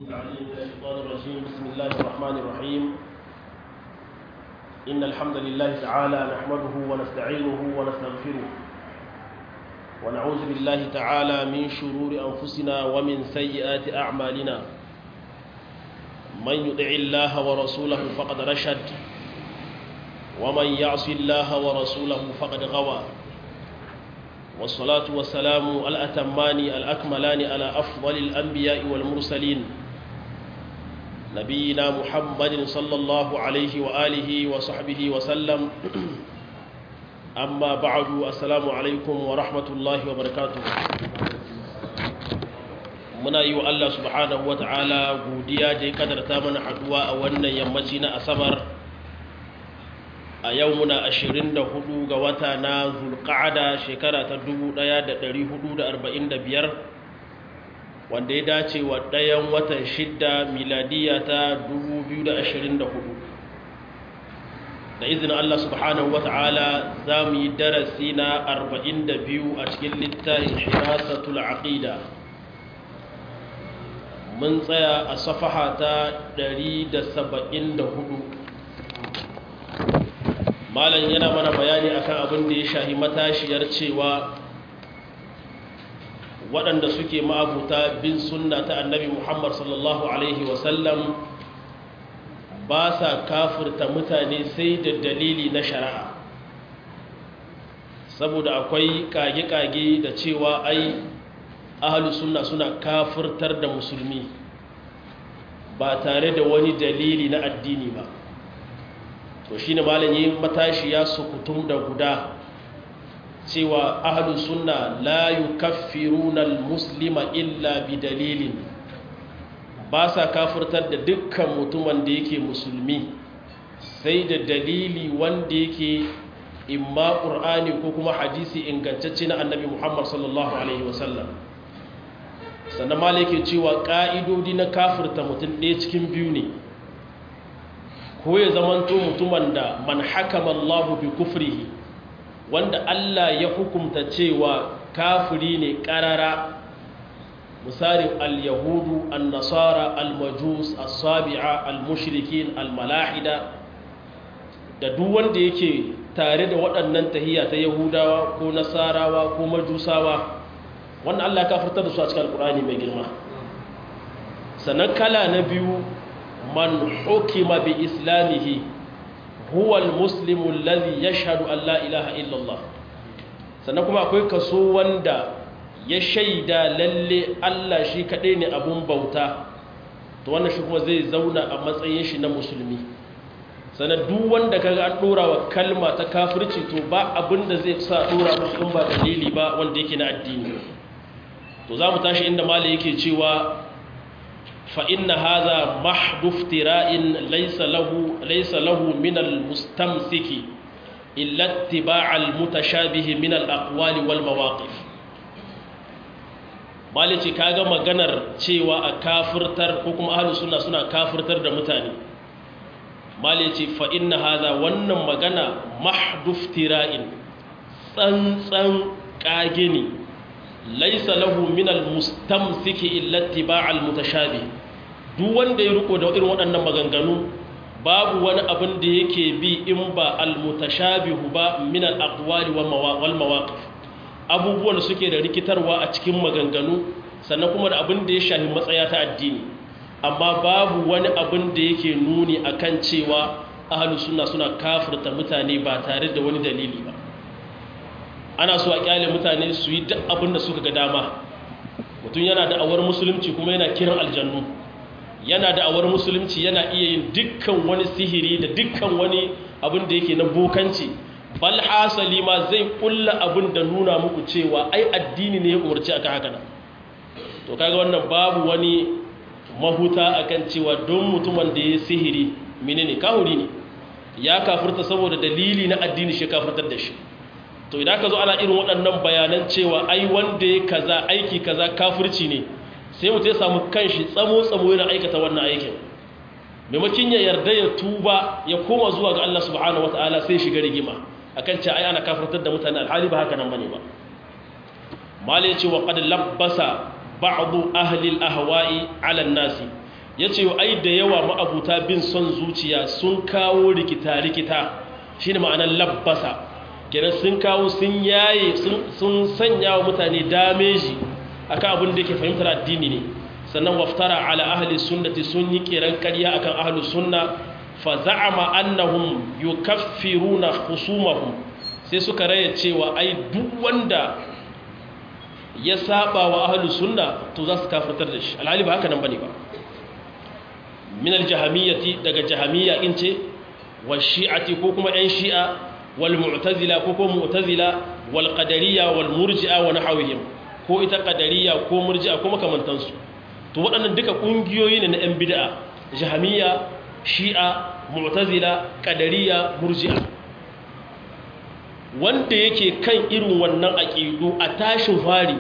العليم من الشيطان الرجيم بسم الله الرحمن الرحيم إن الحمد لله تعالى نحمده ونستعينه ونستغفره ونعوذ بالله تعالى من شرور أنفسنا ومن سيئات أعمالنا من يطع الله ورسوله فقد رشد ومن يعص الله ورسوله فقد غوى والصلاة والسلام الأتمان الأكملان على أفضل الأنبياء والمرسلين نبينا محمد صلى الله عليه وآله وصحبه وسلم أما بعد السلام عليكم ورحمة الله وبركاته muna yi wa Allah subhanahu wa ta'ala godiya da ya kadarta mana haduwa a wannan yammaci na asabar a yau muna 24 ga wata na zulqa'ada shekara ta 1445 wanda ya dace wa ɗayan watan shidda miladiya ta 2024 da izinin Allah subhanahu wa ta'ala za mu yi darasi na 42 a cikin littafin hirasatul aqida mun tsaya a safaha ta 174 malam yana mana bayani akan abin da ya shahi matashiyar cewa waɗanda suke ma'abuta bin sunna ta annabi muhammad sallallahu alaihi wasallam ba sa kafirta mutane sai da dalili na shari'a saboda akwai kage-kage da cewa ai ahalus sunna suna kafirtar da musulmi ba tare da wani dalili na addini ba to shi ne malin matashi ya sukutum da guda cewa ahalus sunna la yukaffiruna muslima illa bi dalilin ba sa kafirtar da dukkan mutumin da yake musulmi sai da dalili wanda yake imma ƙur'ani ko kuma hadisi ingantacce na annabi muhammad sallallahu alaihi wasallam sannan malai ke cewa ƙa'idodi na kafirta mutum ɗaya cikin biyu ne ko ya zamanto mutumin da man hakama Allahu bi kufrihi wanda Allah ya hukumta cewa kafiri ne ƙarara misali al-yahudu al-nasara al-majus as-sabi'a al-mushrikin al-malahida da duk wanda yake tare da waɗannan tahiyya ta yahudawa ko nasarawa ko majusawa wannan Allah ka fitar da su a cikin alkurani mai girma sannan kala na biyu man hukima bi islamihi huwa almuslimu alladhi yashhadu an la ilaha illallah sannan kuma akwai kaso wanda ya shaida lalle Allah shi kadai ne abun bauta to wannan shi kuma zai zauna a matsayin shi na musulmi sannan duk wanda kaga an dora wa kalma ta kafirci to ba abin da zai sa dora musu in ba dalili ba wanda yake na addini to za mu tashi inda mali yake cewa fa inna hadha mahduf tira'in laysa lahu laysa lahu min al-mustamsiki illa ittiba' al-mutashabih min al-aqwal wal mawaqif mali ce kaga maganar cewa a kafirtar ko kuma ahlus sunna suna kafirtar da mutane mali ce fa inna hadha wannan magana mahduf tira'in tsantsan kage ne laisa lahu min almustamsiki illa ittiba'al mutashabih duk wanda ya riko da irin waɗannan maganganu babu wani abin da yake bi in ba almutashabihu ba min alaqwali wal mawaqif abubuwan da suke da rikitarwa a cikin maganganu sannan kuma da abin da ya shafi matsaya ta addini amma babu wani abin da yake nuni akan cewa ahlus sunna suna kafirta mutane ba tare da wani dalili ba ana so a kyale mutane su yi duk abin da suka ga dama mutum yana da awar musulunci kuma yana kiran aljannu yana da awar musulunci yana iya yin dukkan wani sihiri da dukkan wani abin da yake na bokanci bal hasali ma zai kulla abin da nuna muku cewa ai addini ne ya umarci akan haka nan to kaga wannan babu wani mahuta akan cewa don mutumin da ya sihiri menene kahuri ne ya kafirta saboda dalili na addini shi kafirtar da shi to idan ka zo ana irin waɗannan bayanan cewa ai wanda ya kaza aiki kaza kafirci ne sai mutum ya samu kanshi tsamo-tsamo yana aikata wannan aikin maimakon ya yarda ya tuba ya koma zuwa ga Allah subhanahu wataala sai shiga rigima akan ce ai ana kafirtar da mutane alhali ba haka nan bane ba malai ce wa qad labbasa ba'du ahli al-ahwa'i 'ala an-nasi yace ai da yawa ma'abuta bin son zuciya sun kawo rikita rikita shine ma'anar labbasa kenan sun kawo sun yaye sun sanya wa mutane dameji akan abin da yake fahimtar addini ne sannan waftara ala ahli sunnati sun yi kiran ƙarya akan ahli sunna fa za'ama annahum yukaffiruna khusumahum sai suka raya cewa ai duk wanda ya saba wa ahli sunna to za su kafirtar da shi alhali ba haka nan bane ba min aljahamiyyati daga jahamiyya in ce wa shi'ati ko kuma ɗan shi'a wal mu'tazila ko ko mu'tazila wal qadariyya wal murji'a wa nahawihim ko ita qadariyya ko murji'a ko makamantansu to waɗannan duka ƙungiyoyi ne na 'yan bid'a jahamiya shi'a mu'tazila qadariyya murji'a wanda yake kan irin wannan aqidu a tashin fari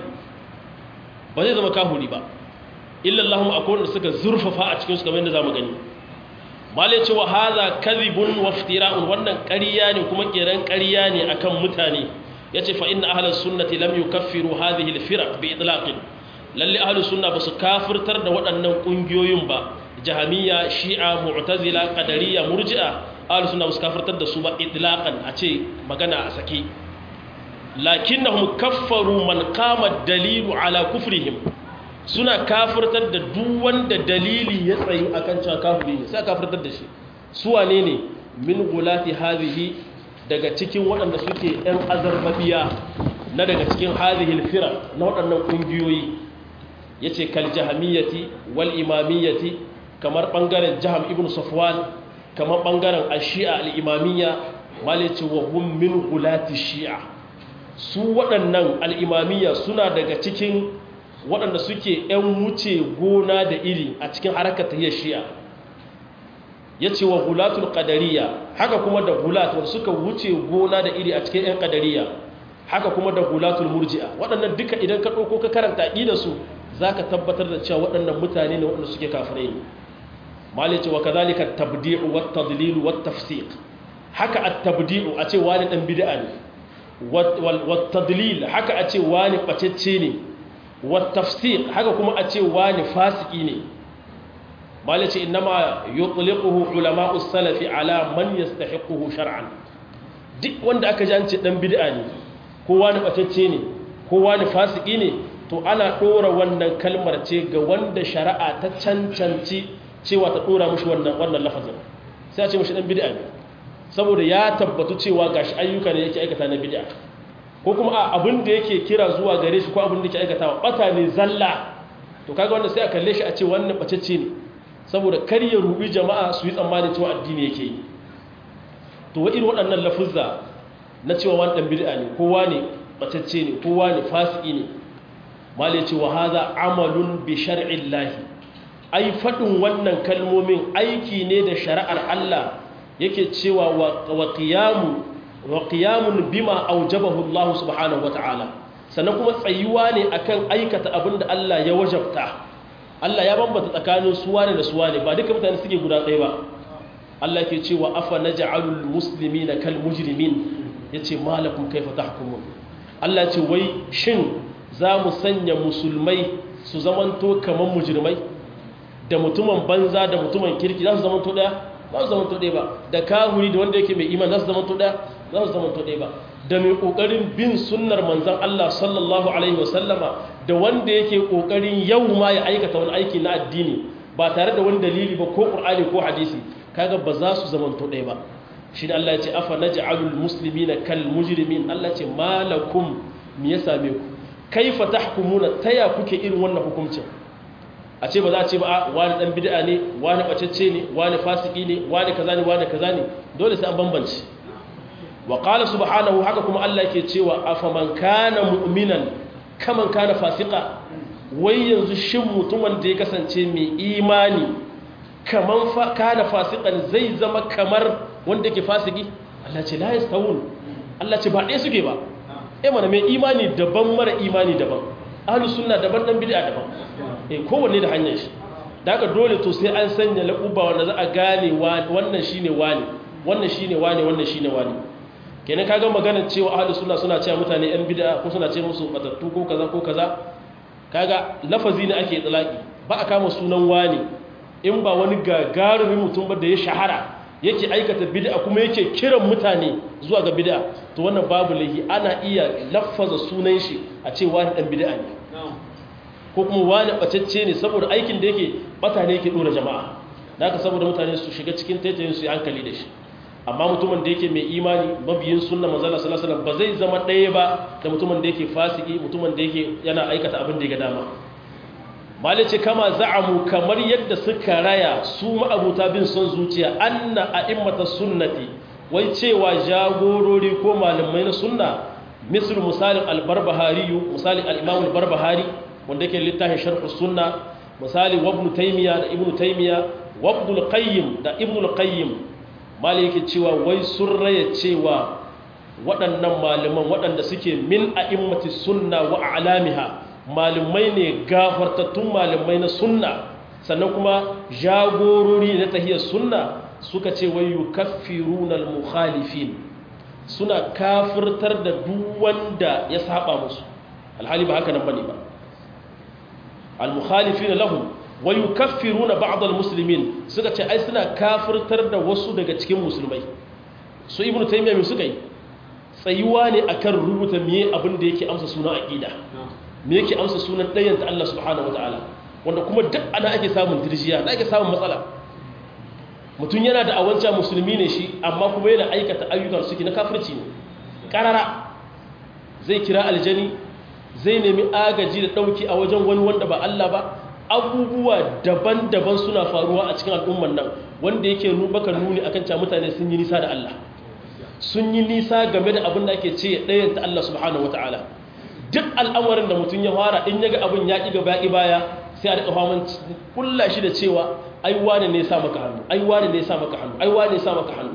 ba zai zama kahuri ba illa Allahum akwai wanda suka zurfafa a cikin su kamar yadda zamu gani mala ce wa hadha kadhibun wa iftira'un wannan ƙarya ne kuma kiran ƙarya ne akan mutane yace fa inna ahlus sunnati lam yukaffiru hadhihi al-firaq bi itlaqin lalle ahlus sunna ba su kafirtar da waɗannan ƙungiyoyin ba jahamiyya shi'a mu'tazila qadariyya murji'a ahlus sunna ba su kafirtar da su ba itlaqan a ce magana a sake lakinnahum kaffaru man qama dalilu ala kufrihim suna kafirtar da duk wanda dalili ya tsayu akan cewa kafiri ne sai kafirtar da shi su wane ne min gulati hadhihi daga cikin waɗanda suke ɗan azarbabiya na daga cikin hadhihi alfira na waɗannan ƙungiyoyi yace kal jahamiyyati wal imamiyyati kamar bangaren jaham ibn safwan kamar bangaren ashia al imamiyya malice wa hum min gulati shi'a su waɗannan al imamiyya suna daga cikin waɗanda suke ‘yan wuce gona da iri a cikin harkar tahiyar shi'a ya ce wa gulatul ƙadariya haka kuma da gulat wanda suka wuce gona da iri a cikin ‘yan ƙadariya haka kuma da gulatul murji'a waɗannan duka idan ka ɗauko ka karanta ƙida su za ka tabbatar da cewa waɗannan mutane ne waɗanda suke kafirai ne mali ce wa ka zalika tabdi'u wa tadlilu wa tafsiq haka at tabdi'u a ce wani ɗan bid'a ne wa tadlil haka a ce wani ɓacecce ne والتفسيق haka kuma a ce wani fasiki ne malaci innama yutliquhu ulama'u salafi ala man yastahiquhu shar'an duk wanda aka ji an ce dan bid'a ne ko wani batacce ne ko wani fasiki ne to ana dora wannan kalmar ce ga wanda shari'a ta cancanci cewa ta dora mushi wannan wannan lafazin sai a ce mushi dan bid'a ne saboda ya tabbatu cewa gashi ayyuka ne yake aikata na bid'a ko kuma a abin da yake kira zuwa gare shi ko abin da yake aikatawa bata ne zalla to kaga wanda sai a kalle shi a ce wannan bacecce ne saboda kar ya rubi jama'a su yi tsammanin cewa addini yake yi to wa irin waɗannan lafuzza na cewa wani ɗan bid'a ne kowa ne bacecce ne kowa ne fasiki ne mal ya ce wa hadha amalun bi shar'illahi ai faɗin wannan kalmomin aiki ne da shari'ar Allah yake cewa wa qiyamu wa qiyamun bima aujabahu Allah subhanahu wata'ala sannan kuma tsayuwa ne akan aikata abin da Allah ya wajabta Allah ya bambata tsakanin suwane da suwane ba duka mutane suke guda ɗaya ba Allah ke cewa afa naj'alul muslimina kal mujrimin yace malakum kaifa tahkumun Allah ce wai shin za mu sanya musulmai su zamanto kaman mujrimai da mutumin banza da mutumin kirki za su zamanto ɗaya ba su zamanto ɗaya ba da kahuri da wanda yake mai iman za su zamanto ɗaya za su zamanto ɗaya ba da mai ƙoƙarin bin sunnar manzan Allah sallallahu Alaihi wasallama da wanda yake ƙoƙarin yau ma ya aikata wani aiki na addini ba tare da wani dalili ba ko ƙur'ani ko hadisi kaga ba za su zamanto ɗaya ba shi ne Allah ya ce afa na ja'alul musulmi na kal mujrimin Allah ce malakum me ya same ku kaifa tahkumuna taya kuke irin wannan hukuncin a ce ba za a ce ba wani dan bid'a ne wani bacecce ne wani fasiki ne wani kaza ne wani kaza ne dole sai an bambance wa qala subhanahu haka kuma Allah yake cewa afaman kana mu'minan kaman kana fasika wai yanzu shin mutumin da ya kasance mai imani kaman fa kana fasikan zai zama kamar wanda yake fasiki Allah ce la yastawun Allah ce ba ɗaya suke ba eh mana mai imani daban mara imani daban ahlus sunna daban dan bid'a daban eh kowanne da hanyar shi da haka dole to sai an sanya laƙuba wanda za a gane wannan shine wani wannan shine wani wannan shine wani kenan kaga maganar cewa ahlus sunna suna cewa mutane yan bid'a ko suna ce musu batattu ko kaza ko kaza kaga lafazi ne ake tsalaki ba a kama sunan wani in ba wani gagarumin mutum ba da ya shahara yake aikata bid'a kuma yake kiran mutane zuwa ga bid'a to wannan babu laihi ana iya laffaza sunan shi a ce wani dan bid'a ne ko kuma wani bacacce ne saboda aikin da yake bata ne yake dora jama'a da haka saboda mutane su shiga cikin taitayin su yi hankali da shi amma mutumin da yake mai imani mabiyin sunna manzala sallallahu alaihi wasallam ba zai zama ɗaya ba da mutumin da yake fasiki mutumin da yake yana aikata abin da ya ga dama malice kama za'amu kamar yadda suka raya su ma'abuta bin son zuciya anna a'immata sunnati wai cewa jagorori ko malamai na sunna misal misalin al-barbahari misalin al-imam al-barbahari wanda yake littafin sharh sunna misali ibn taymiya da ibn taymiya wa ibn al-qayyim da ibn al-qayyim malai yake cewa wai sun raya cewa waɗannan malaman waɗanda suke min a'immati sunna wa a'lamiha malamai ne gafartattun malamai na sunna sannan kuma jagorori na tahiyar sunna suka ce wai yukaffiruna al-mukhalifin suna kafirtar da duk wanda ya saba musu alhali ba haka nan bane ba al-mukhalifin lahum wa yukaffiruna ba'd al-muslimin suka ce ai suna kafirtar da wasu daga cikin musulmai su ibnu taymiya me suka yi tsayuwa ne akan rubuta miye abin da yake amsa sunan aqida me yake amsa sunan ɗayan ta Allah subhanahu wataala wanda kuma duk ana ake samun dirjiya da ake samun matsala mutum yana da awanca musulmi ne shi amma kuma yana aikata ayyukan suke na kafirci ne karara zai kira aljani zai nemi agaji da ɗauki a wajen wani wanda ba Allah ba abubuwa daban-daban suna faruwa a cikin al'umman nan wanda yake baka nuni akan cewa mutane sun yi nisa da Allah sun yi nisa game da abin da ake ce ɗayan ta Allah subhanahu wataala duk al'amarin da mutum ya fara in yaga abin ya ƙi gaba baya sai a daga faman kulla shi da cewa ai wane ne sa maka hannu ai wane ne sa maka hannu ai wane ne sa maka hannu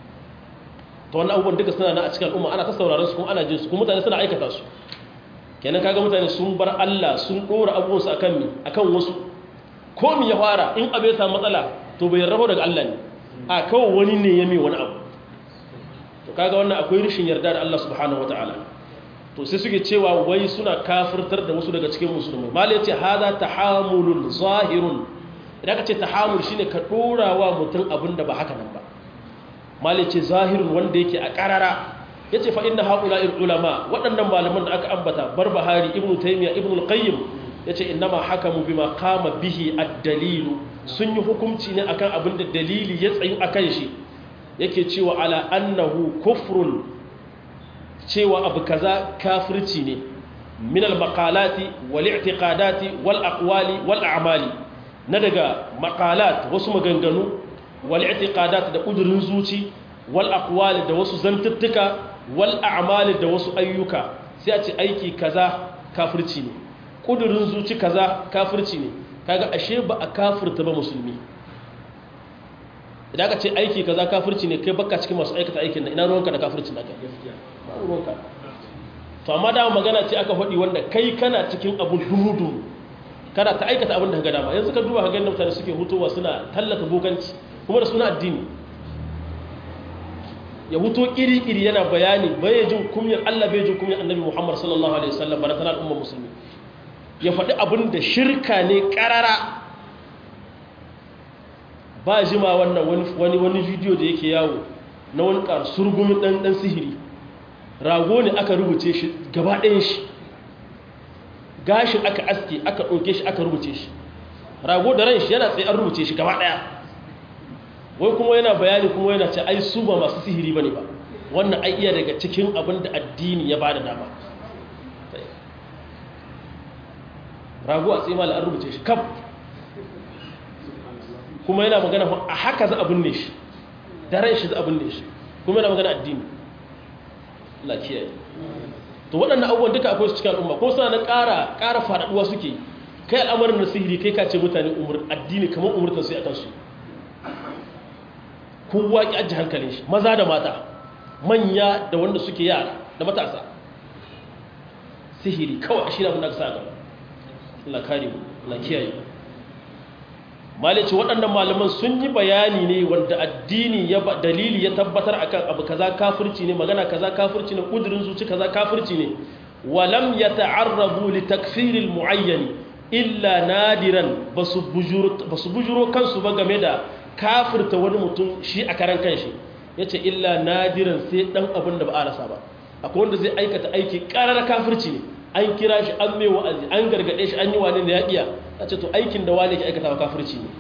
to wannan abubuwan duka suna na a cikin al'umma ana ta sauraron su kuma ana jin su kuma mutane suna aikata su kenan kaga mutane sun bar Allah sun dora abubuwan su akan mi akan wasu ko mi ya fara in abai sa matsala to bai rabo daga Allah ne a kawai wani ne ya mai wani abu to kaga wannan akwai rishin yarda da Allah subhanahu wataala to sai suke cewa wai suna kafirtar da wasu daga cikin musulmai malai ce hada tahamulun zahirun idan ka ce tahamul shine ka dora wa mutum abin da ba haka nan ba malai ce zahirun wanda yake a karara yace fa inna haula'il ulama waɗannan malaman da aka ambata barbahari ibnu taymiya ibnu al-qayyim yace innama hakamu bima qama bihi ad-dalilu sun yi hukunci ne akan abin da dalili ya tsayu akan shi yake cewa ala annahu kufrun cewa abu kaza kafirci ne min al-maqalati wal i'tiqadati wal aqwali wal a'mali na daga maqalat wasu maganganu wal i'tiqadat da kudurin zuci wal aqwali da wasu zantuttuka wal a'mali da wasu ayyuka sai a ce aiki kaza kafirci ne kudurin zuci kaza kafirci ne kaga ashe ba a kafirta ba musulmi idan ka ce aiki kaza kafirci ne kai baka cikin masu aikata aikin nan ina ruwanka da kafirci na kai babu ruwanka to amma da magana ce aka faɗi wanda kai kana cikin abun dumudu kana ta aikata abin da ka ga dama yanzu ka duba ka ga mutane suke hutowa suna tallata bokanci kuma da suna addini ya huto iri-iri yana bayani bai jin kumyar Allah bai jin kumyar annabi Muhammad sallallahu alaihi wasallam bara tana al'umma musulmi ya faɗi abin da shirka ne ƙarara ba jima wannan wani wani bidiyo da yake yawo na wani surgumin ɗan ɗan sihiri rago ne aka rubuce shi gaba ɗayan shi gashin aka aske aka ɗauke shi aka rubuce shi rago da ran shi yana tsaye an rubuce shi gaba ɗaya wai kuma yana bayani kuma yana ce ai su ba masu sihiri bane ba wannan ai iya daga cikin abin da addini ya bada dama rago a tsaye an rubuce shi kaf kuma yana magana a haka za abin ne shi da ran shi za abin ne shi kuma yana magana addini Allah kiyaye to waɗannan abubuwan duka akwai su cikin al'umma ko suna na ƙara ƙara faɗaɗuwa suke kai al'amarin na sihiri kai ka ce mutane umur addini kamar umurtan su a kansu kowa ki ajiye hankalin shi maza da mata manya da wanda suke yara da matasa sihiri kawai a shirin abin da aka sa gaba Allah kare mu Allah kiyaye malice waɗannan malaman sun yi bayani ne wanda addini ya dalili ya tabbatar akan abu kaza kafirci ne magana kaza kafirci ne kudirin zuci kaza kafirci ne walam yata'arrabu li takfiril muayyan illa nadiran ba su bujuro kansu ba game da kafirta wani mutum shi a karan kanshi ya ce illa nadiran sai ɗan abin da ba a rasa ba akwai wanda zai aikata aiki ƙarar kafirci ne an kira shi an mai wa'azi an gargaɗe shi an yi wani da ya iya a ce to aikin da wale ke aikata wa kafirci ne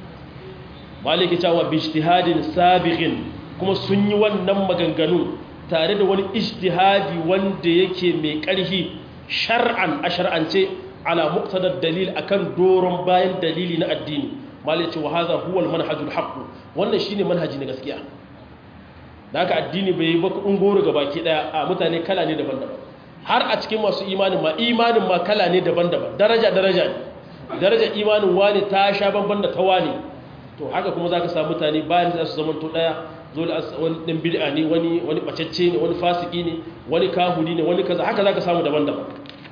wale ke cewa bishtihadin sabiqin kuma sun yi wannan maganganu tare da wani ijtihadi wanda yake mai ƙarfi shar'an a shar'ance ala muqtadar dalil akan doron bayan dalili na addini malai ce wa hadha huwa al-manhajul haqq wannan shine manhaji na gaskiya da haka addini bai yi ba kudin goro ga baki daya a mutane kala ne daban-daban har a cikin masu imanin ma imanin ma kala ne daban-daban daraja daraja ne daraja imanin wani ta sha banban da ta wani to haka kuma zaka samu mutane bayan da su zaman to daya dole wani ɗin bid'a ne wani wani bacacce ne wani fasiki ne wani kahuri ne wani kaza haka zaka samu daban-daban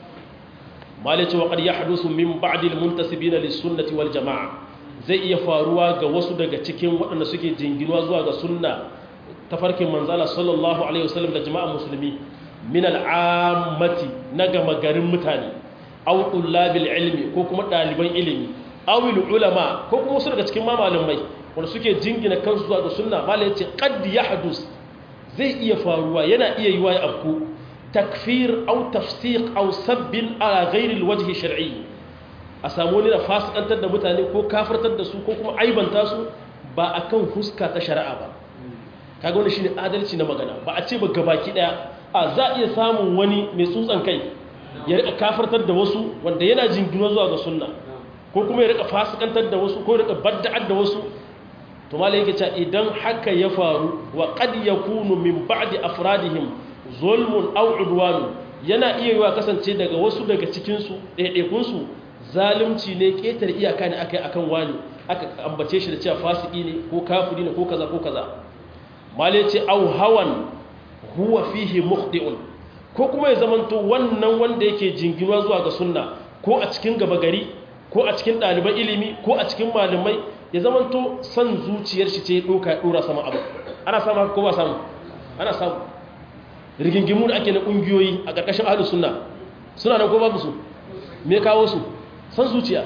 malai cewa qad yahdusu min ba'di al-muntasibina lis-sunnati wal jama'a zai iya faruwa ga wasu daga cikin waɗanda suke jinginuwa zuwa ga sunna tafarkin manzala sallallahu alaihi wasallam da jama'a musulmi min al-ammati na gama garin mutane aw tullabil ilmi ko kuma ɗaliban ilimi aw ulama ko kuma wasu daga cikin malamai wanda suke jingina kansu zuwa ga sunna malai yace qad yahdus zai iya faruwa yana iya yiwa ya afku takfir aw tafsiq aw sabbin ala ghairi alwajhi shar'i a samu ne da fasikantar da mutane ko kafirtar da su ko kuma aibanta su ba akan huska ta shari'a ba kaga wannan shine adalci na magana ba a ce ba gabaki daya a za iya samun wani mai tsutsan kai ya rika kafirtar da wasu wanda yana jingina zuwa ga sunna ko kuma ya rika fasikantar da wasu ko ya rika badda'ar da wasu to malai yake cewa idan haka ya faru wa qad yakunu min ba'di afradihim zulmun aw udwan yana iya yiwa kasance daga wasu daga cikin su ɗaiɗaikun su zalunci ne ketar iyaka ne akai akan wani aka ambace shi da cewa fasiki ne ko kafiri ne ko kaza ko kaza malai ce aw hawan huwa fihi mukhti'un ko kuma ya zamanto wannan wanda yake jinginuwa zuwa ga sunna ko a cikin gaba gari ko a cikin ɗaliban ilimi ko a cikin malamai ya zamanto son zuciyar shi ce ɗoka ya ɗora sama abu ana samu haka ko ba samu ana samu rigingimu da ake na ƙungiyoyi a ƙarƙashin ahalus sunna suna nan ko babu su me kawo su son zuciya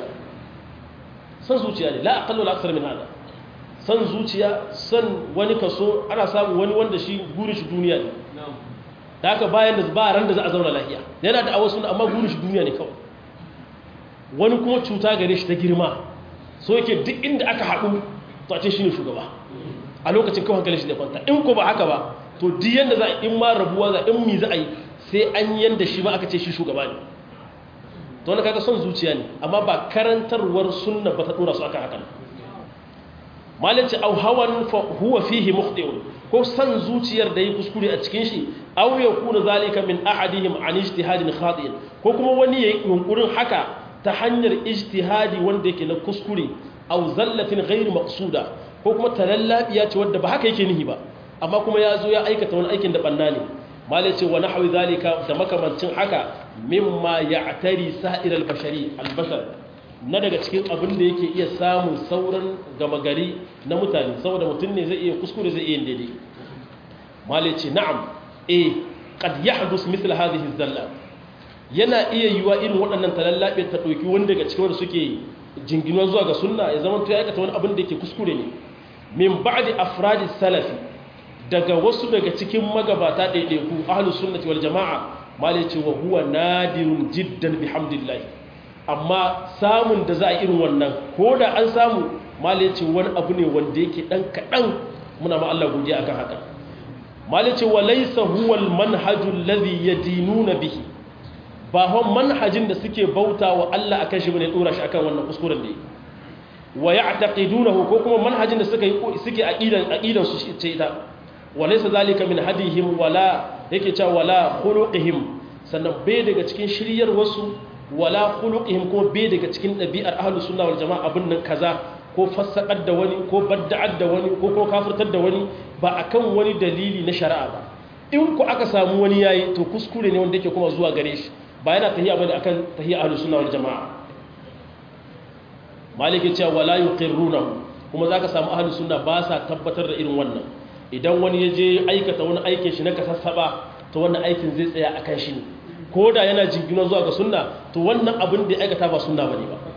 son zuciya ne la aqallu la aksar min hada son zuciya son wani kaso ana samu wani wanda shi gurin shi duniya ne da haka bayan da ba ran da za a zauna lafiya yana da awasu amma gurin shi duniya ne kawai wani kuma cuta gare shi ta girma so yake duk inda aka haɗu to a ce shi ne shugaba a lokacin kawai hankalin shi da kwanta in ko ba haka ba to duk yanda za a in ma rabuwa za in mi za a yi sai an yanda shi ma aka ce shi shugaba ne to wani kaga son zuciya ne amma ba karantarwar sunna ba ta dora su akan hakan malinci au hawan fa huwa fihi mukhti'un ko san zuciyar da yi kuskure a cikin shi aw yakuna zalika min ahadihim an ijtihadin khati'in ko kuma wani yayi yunkurin haka ta hanyar ijtihadi wanda yake na kuskure aw zallatin ghairu maqsuda ko kuma talallabiya ce wanda ba haka yake nihi ba amma kuma ya zo ya aikata wani aikin da banna ne malai ce wa nahwi zalika da makamancin haka mimma ya'tari sa'ir al-bashari al-bashar na daga cikin abin da yake iya samun sauran gama gari na mutane saboda mutum ne zai iya kuskure zai iya daidai malai ce na'am eh qad yahdus mithl hadhihi zalla yana iya yiwa irin waɗannan talallabe ta ɗauki wanda daga cikin wanda suke jinginuwa zuwa ga sunna ya zama to ya aikata wani abin da yake kuskure ne min ba'di afradi salafi daga wasu daga cikin magabata ɗaiɗaiku ahlus sunnati wal jama'a malai ce wa huwa nadirun jiddan bihamdillah amma samun da za a irin wannan ko da an samu malai ce wani abu ne wanda yake ɗan kaɗan muna ma Allah godiya akan haka malai ce wa laysa huwa al manhaju alladhi yadinuna bihi ba hon manhajin da suke bauta wa Allah akan shi bane dora shi akan wannan kuskuren da yi wa ya'taqidunahu ko kuma manhajin da suka yi suke aqidan aqidan su ce ita walaysa zalika min hadihim wala yake cewa wala khuluqihim sannan bai daga cikin shiryar wasu wala khuluqihim ko bai daga cikin dabi'ar ahlus sunna wal jamaa abin nan kaza ko fassakar da wani ko badda'ar da wani ko ko kafirtar da wani ba akan wani dalili na shari'a ba in ku aka samu wani yayi to kuskure ne wanda yake kuma zuwa gare shi ba yana tahiya bane akan tahiya ahlus sunna wal jamaa maliki cewa wala yuqirrunahu kuma zaka samu ahlus sunna ba sa tabbatar da irin wannan idan wani yaje aikata wani aikin shi na kasassaba to wannan aikin zai tsaya akan shi ne ko da yana jingina zuwa ga sunna to wannan abin da ya aikata ba sunna bane ba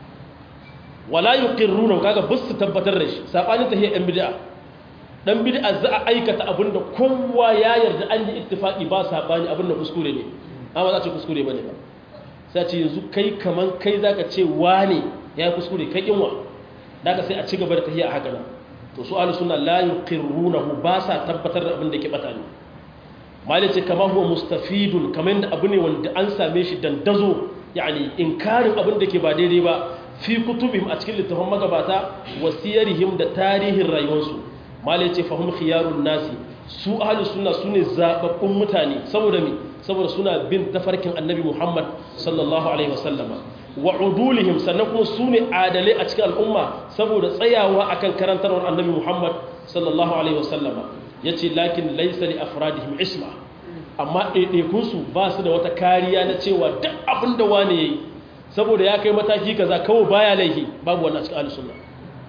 wala yuqirruna kaga bus su tabbatar da shi sabanin tahiyya yan bid'a dan bid'a za a aikata abin da kowa ya yarda an yi ittifaqi ba sabani abin da kuskure ne amma za ce kuskure bane ba sai ce yanzu kai kaman kai zaka ce wane ya kuskure kai kinwa daga sai a ci gaba da tahiyya a haka nan to su ahlus sunna la yuqirrunahu ba sa tabbatar da abin da ke bata ne malai ce kama huwa mustafidun kamar yadda abu ne wanda an same shi dandazo yani inkarin abin da ke ba daidai ba fi kutubihim a cikin littafin magabata wasiyarihim da tarihin rayuwarsu malai ce fahim khiyarun nasi su ahlus sunna sune zababbun mutane saboda me saboda suna bin tafarkin annabi Muhammad sallallahu alaihi wasallama wa udulihim sannan kuma sune adalai a cikin al'umma saboda tsayawa akan karantarwar annabi Muhammad sallallahu alaihi wasallama yace lakin laysa li afradihim isma amma ɗaiɗaikun su ba su da wata kariya na cewa duk abin da wani yayi saboda ya kai mataki kaza kawai baya laihi babu wannan cikin ahlus sunna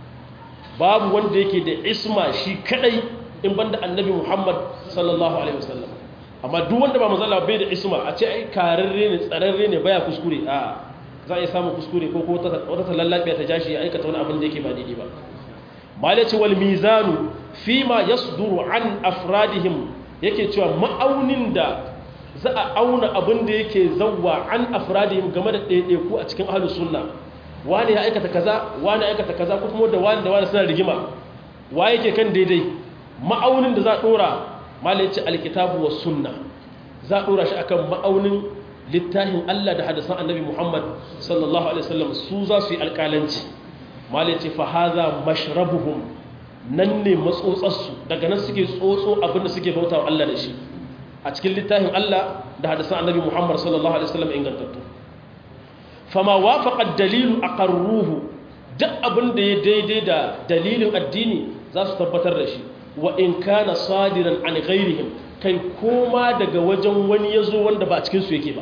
babu wanda yake da isma shi kadai in banda annabi Muhammad sallallahu alaihi wasallam amma duk wanda ba manzala bai da isma a ce ai kararre ne tsararre ne baya kuskure a za a yi samun kuskure ko ko wata talallabiya ta jashi ya aikata wani abin da yake ba daidai ba malaci wal mizanu fima yasduru an afradihim yake cewa ma'aunin da za a auna abin da yake zawwa an afradihim game da ɗaiɗaiku a cikin ahlus sunna wani ya aikata kaza wani ya aikata kaza ko kuma da wani da wani suna rigima wa yake kan daidai ma'aunin da za a ɗora malaci alkitabu wa sunna za a ɗora shi akan ma'aunin littafin Allah da hadisan annabi Muhammad sallallahu alaihi wasallam su za su yi alƙalanci malaci fa haza mashrabuhum nan ne matsotsarsu daga nan suke tsotso abin da suke bautawa Allah da shi a cikin littafin Allah da hadisan annabi Muhammad sallallahu alaihi wasallam ingantattu fama wafaqa dalilu aqarruhu duk abin da ya daidai da dalilin addini za su tabbatar da shi wa in kana sadiran an ghairihim kai koma daga wajen wani yazo wanda ba cikin su yake ba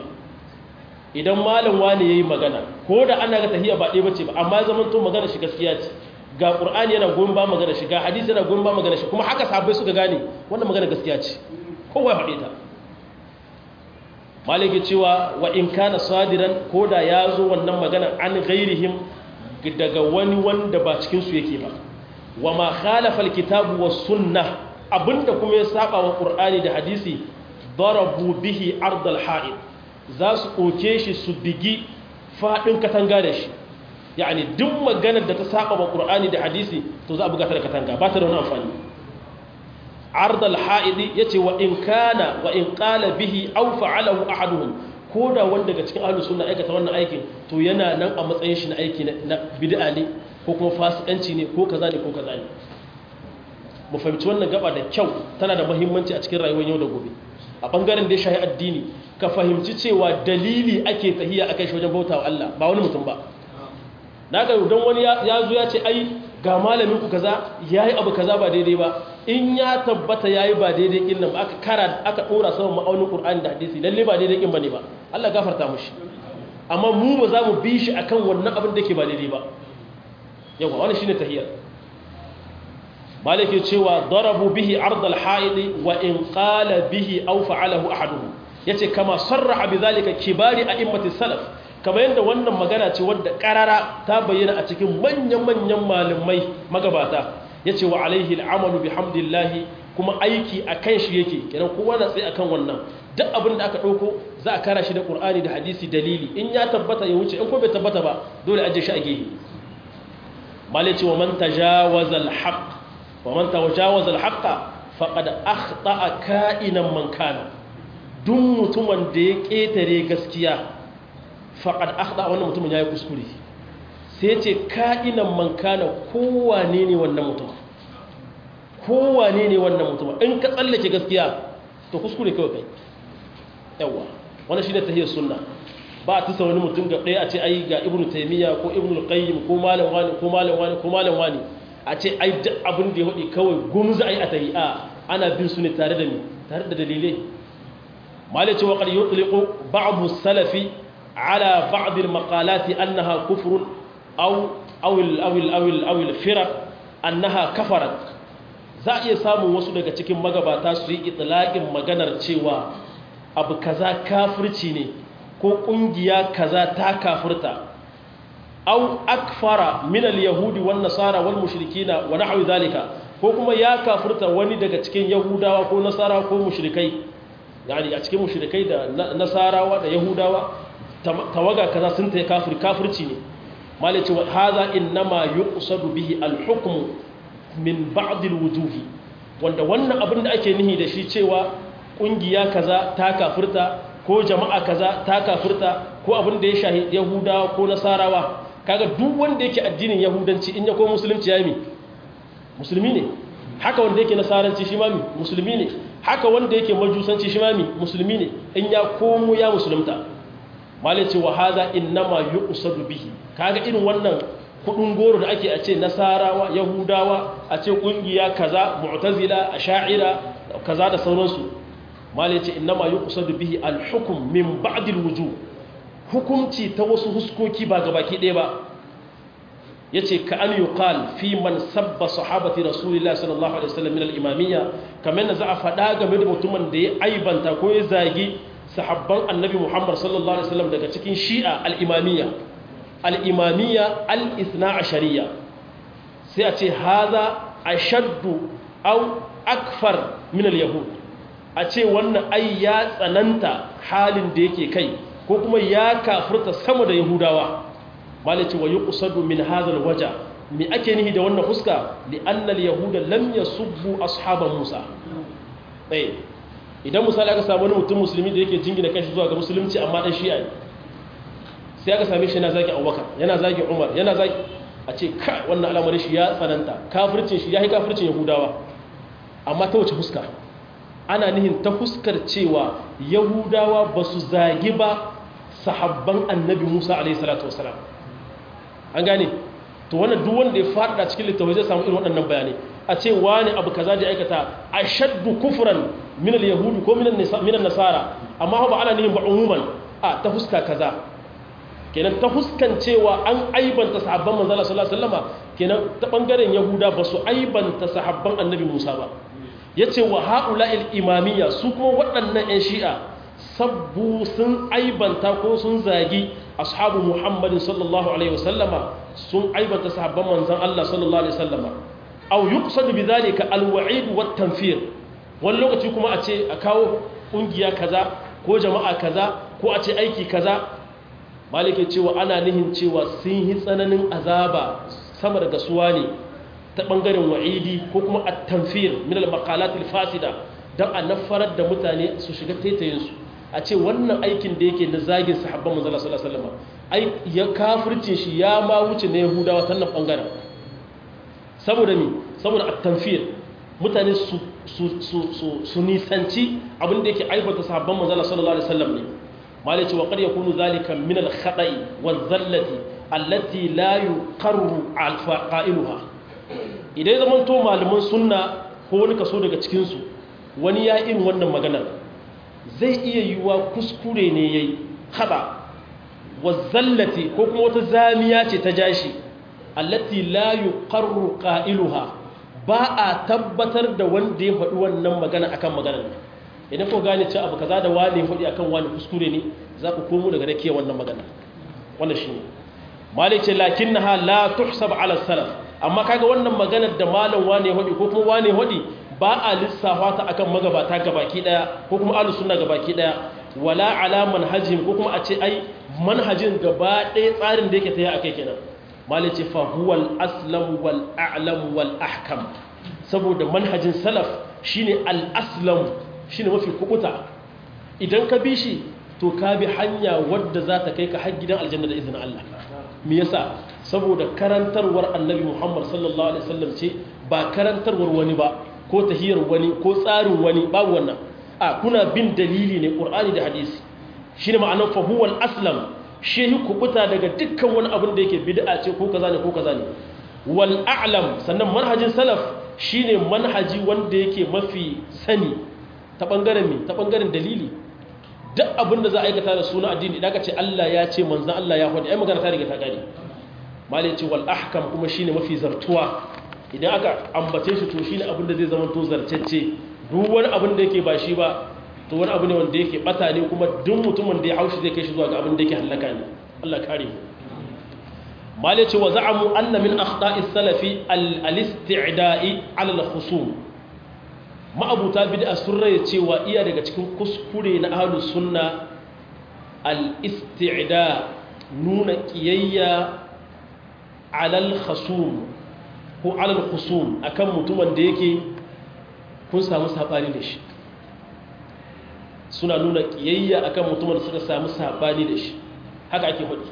idan malam wani yayi magana ko da ana ga tahiya ba dai bace ba amma zaman to magana shi gaskiya ce ga qur'ani yana goyon ba magana shi ga hadisi yana goyon ba magana shi kuma haka sahabbai suka gane wannan magana gaskiya ce kowa ya faɗe ta maliki cewa wa in kana sadiran ko da ya zo wannan magana an ghairihim daga wani wanda ba cikin su yake ba wa ma khalafa alkitabu was sunnah abinda kuma ya saba wa qur'ani da hadisi darabu bihi ardal ha'id za su koke shi su bigi fadin katanga da shi yani duk maganar da ta saba wa qur'ani da hadisi to za a buga ta da katanga ba ta da wani amfani ardal ha'id yace wa in kana wa in qala bihi aw fa'alahu ahaduhum ko da wanda daga cikin ahlus sunna aikata wannan aikin to yana nan a matsayin shi na aiki na bid'a ne ko kuma fasikanci ne ko kaza ne ko kaza ne mu fahimci wannan gaba da kyau tana da muhimmanci a cikin rayuwar yau da gobe a bangaren da ya shahi addini ka fahimci cewa dalili ake tahiya akai shi wajen bautawa Allah ba wani mutum ba naga don wani ya zo ya ce ai ga malamin ku kaza yayi abu kaza ba daidai ba in ya tabbata yayi ba daidai kin nan aka kara aka dora sama ma'aunin Qur'ani da hadisi lalle ba daidai kin bane ba Allah gafarta mushi amma mu ba za mu bi shi akan wannan abin da ke ba daidai ba yawa wannan shine tahiyar malike cewa darabu bihi ardal haidi wa in qala bihi aw fa'alahu ahaduhum yace kama sarraha bidhalika kibari a'immati salaf kamar yadda wannan magana ce wadda karara ta bayyana a cikin manyan manyan malamai magabata yace wa alaihi al'amalu bihamdillahi kuma aiki akan shi yake kenan kowa na tsaye akan wannan duk abin da aka dauko za a kara shi da qur'ani da hadisi dalili in ya tabbata ya wuce in ko bai tabbata ba dole aje shi a gehe malaci wa man tajawaza al-haqq wa man tajawaza al-haqqa faqad akhta'a ka'inan man kana duk mutumin da ya ketare gaskiya faqad akhta'a wannan mutumin yayi kuskure sai ce ka'inan man kana kowane ne wannan mutum kowane ne wannan mutum in ka tsallake gaskiya to kuskure kawai kai yawa wannan shine tahiyar sunna ba a tusa wani mutum ga ɗaya a ce ai ga ibnu taymiya ko ibnu qayyim ko malam wani ko malam wani ko malam wani a ce ai duk abin da ya hudi kawai gumza ai a tahi a ana bin su ne tare da ni tare da dalilai malaci wa qad yutliqu ba'd salafi ala ba'd al-maqalat annaha kufr aw aw aw aw aw al-firaq annaha kafarat za a iya samun wasu daga cikin magabata su yi itlaqin maganar cewa abu kaza kafirci ne ko kungiya kaza ta kafirta aw akfara min al-yahudi wan nasara wal mushrikina wa nahwi zalika ko kuma ya kafirta wani daga cikin yahudawa ko nasara ko mushrikai yani a cikin mushrikai da nasarawa da yahudawa tawaga kaza sun ta kafir kafirci ne malaci wa hadha inma yuqsadu bihi al-hukm min ba'd al-wujuh wanda wannan abin da ake nihi da shi cewa kungiya kaza ta kafirta ko jama'a kaza ta kafirta ko abin da ya shahi yahudawa ko nasarawa kaga duk wanda yake addinin yahudanci in ya ko musulunci ya mi musulmi ne haka wanda yake nasaranci shi ma mi musulmi ne haka wanda yake majusanci shi ma mi musulmi ne in ya komo ya musulunta malaci wa hadha innama yuqsadu bihi kaga irin wannan kudin goro da ake a ce nasarawa yahudawa a ce kungiya kaza mu'tazila asha'ira kaza da sauransu malaci innama yuqsadu bihi al-hukm min ba'd al-wujuh hukunci ta wasu huskoki ba gabaki ɗaya ba ya ce ka an yi ƙal fi man sabba sahabati rasulillah sallallahu alaihi wasallam min al-imamiyya kamar yadda za a faɗa game da mutumin da ya aibanta ko ya zagi sahabban annabi muhammad sallallahu alaihi wasallam daga cikin shi'a al-imamiyya al-imamiyya al-ithna ashariya sai a ce haza ashaddu au akfar min al-yahud a ce wannan ai ya tsananta halin da yake kai ko kuma ya kafirta sama da yahudawa malice wa yuqsadu min hadha alwaja mi ake nihi da wannan fuska li anna alyahuda lam yasubbu ashab musa eh idan misali aka samu wani mutum musulmi da yake jingina kashi zuwa ga musulunci amma dan shi'a sai aka same shi yana zagi abubakar yana zagi umar yana zagi a ce ka wannan al'amarin shi ya tsananta kafircin shi ya yi kafircin yahudawa amma ta wace fuska ana nihin ta fuskar cewa yahudawa ba su zagi ba sahabban annabi musa alaihissalatu wasalam an gane to wannan duk wanda ya fada cikin littafai zai samu irin waɗannan bayanai a ce wani abu kaza da aikata a shaddu kufran min al-yahudi ko min nasara amma ba ana nihin ba umuman a ta fuska kaza kenan ta fuskan cewa an aibanta sahabban manzala sallallahu alaihi wasallama kenan ta bangaren yahuda ba su aibanta sahabban annabi musa ba yace wa haula'il imamiyya su kuma waɗannan 'yan shi'a sabbu sun aibanta ko sun zagi ashabu muhammadin sallallahu alaihi wasallama sun aibanta sahabban manzan Allah sallallahu alaihi wasallama aw yuqsadu bidhalika alwa'id wat tanfir wani lokaci kuma a ce a kawo kungiya kaza ko jama'a kaza ko a ce aiki kaza malike cewa ana nihin cewa sun yi tsananin azaba sama daga suwa ne ta bangaren wa'idi ko kuma at-tanfir min al-maqalat al-fasida dan a nafarar da mutane su shiga taitayin su a ce wannan aikin da yake na zagin sahabban manzala sallallahu alaihi wasallam ai ya kafirce shi ya ma wuce na yahudawa ta nan bangaren saboda mi saboda at-tanfir mutane su su su su nisanci abin da yake aibata sahabban manzala sallallahu alaihi wasallam ne malai ce wa qad yakunu zalika min al-khata'i waz-zallati allati la yuqarru al-qa'iluha idan ya zama to malaman sunna ko wani kaso daga cikin su wani ya irin wannan maganar zai iya yiwuwa kuskure ne ya yi haɗa wazzallati ko kuma wata zamiya ce ta jashi allati la yuqarru qailuha ba a tabbatar da wanda ya faɗi wannan magana akan maganar ne idan ko gane cewa abu kaza da wani faɗi akan wani kuskure ne za ku komo daga rake wannan magana wannan shine malik ce lakinnaha la tuhsab ala salaf amma kaga wannan maganar da malam wani faɗi ko kuma wani faɗi ba a lissafa ta akan magabata gabaki daya ko kuma ahlus sunna gabaki daya wala ala manhajin ko kuma a ce ai manhajin gaba daya tsarin da yake tayi akai kenan malai ce fa huwal aslam wal a'lam wal ahkam saboda manhajin salaf shine al aslam shine mafi kubuta idan ka bi shi to ka bi hanya wadda za ta kai ka har gidan aljanna da izinin Allah me yasa saboda karantarwar annabi Muhammad sallallahu alaihi wasallam ce ba karantarwar wani ba ko tahiyar wani ko tsarin wani babu wannan a kuna bin dalili ne ƙur'ani da hadisi shi ne ma'anar fahuwal aslam shehi kubuta daga dukkan wani abin da yake bid'a ce ko kaza ne ko kaza ne wal a'lam sannan manhajin salaf shine manhaji wanda yake mafi sani ta bangaren me ta bangaren dalili duk abin da za a aikata da suna addini idan ka ce Allah ya ce manzon Allah ya faɗi ai magana ta riga ta gani malai ce wal ahkam kuma shine mafi zartuwa idan aka ambace shi to shine abin da zai zama to zarcecce duk wani abin da yake ba shi ba to wani abu ne wanda yake bata ne kuma duk mutumin da ya haushi zai kai shi zuwa ga abin da yake halaka ne Allah kare mu mali ce wa za'amu anna min akhta'i salafi al-isti'da'i 'ala al-khusum ma'abuta bid'a sun raye cewa iya daga cikin kuskure na ahlus sunna al-isti'da nuna kiyayya 'ala al-khusum ko 'ala al-khusum akan mutumin da yake kun samu sabani da shi suna nuna kiyayya akan mutumin da suka samu sabani da shi haka ake faɗi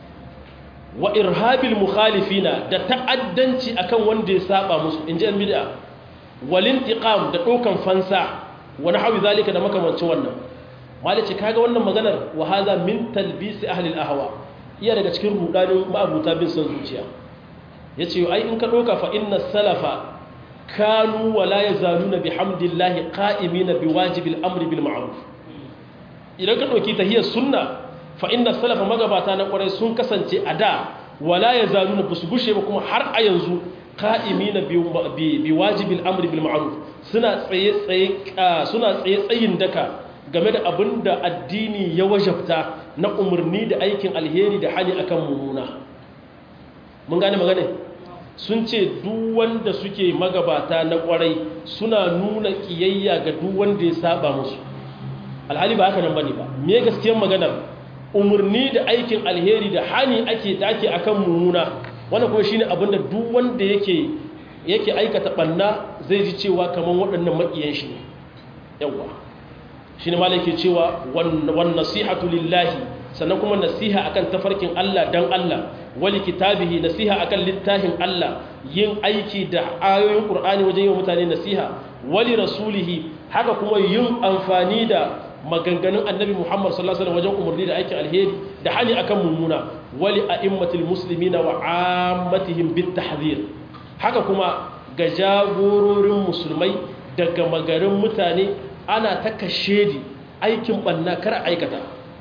wa irhabil mukhalifina da ta'addanci akan wanda ya saba musu inji an bid'a wal intiqam da dokan fansa wa nahwi zalika da makamancin wannan malice kaga wannan maganar wa hadha min talbis ahli al ahwa iya daga cikin rudanin ma'abuta bin son zuciya yace ai in ka doka fa inna salafa kanu wa la yazaluna bihamdillahi qa'imina biwajibil amri bil ma'ruf idan ka dauki tahiyar sunna fa inna salafa magabata na kwarai sun kasance a da wala ya zaluna ba su gushe ba kuma har a yanzu ka'imina bi wajibil amri bil ma'ruf suna tsaye tsaye suna tsaye tsayin daka game da abin da addini ya wajabta na umarni da aikin alheri da hali akan mummuna mun gane magana sun ce duk wanda suke magabata na kwarai suna nuna kiyayya ga duk wanda ya saba musu alhali ba haka nan bane ba me gaskiyar maganar umarni da aikin alheri da hani ake da ake akan mummuna wannan kuma shine abin da duk wanda yake yake aikata banna zai ji cewa kaman waɗannan makiyan shi ne yawa shine malai ke cewa wan nasihatu lillahi sannan kuma nasiha akan tafarkin Allah dan Allah wali kitabihi nasiha akan littafin Allah yin aiki da ayoyin Qur'ani wajen yi wa mutane nasiha wali rasulihi haka kuma yin amfani da maganganun annabi Muhammad sallallahu alaihi wasallam wajen umarni da aikin alheri da hani akan mummuna wali a'immatil muslimina wa ammatihim bit tahdhir haka kuma ga jagororin musulmai daga magarin mutane ana ta kashedi aikin banna kar aikata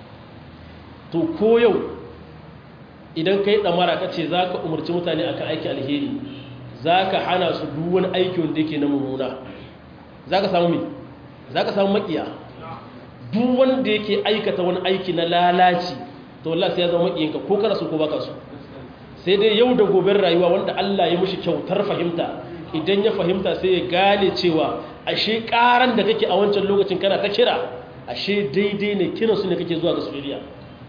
to ko yau idan kai damara kace zaka umarci mutane akan aikin alheri zaka hana su duk wani aiki wanda yake na mummuna zaka samu me zaka samu makiya duk wanda yake aikata wani aiki na lalaci to Allah sai ya zama makiyinka ko kana so ko baka so sai dai yau da goben rayuwa wanda Allah ya mishi kyautar fahimta idan ya fahimta sai ya gane cewa ashe karan da kake a wancan lokacin kana ta kira ashe daidai ne kiran su ne kake zuwa ga soyayya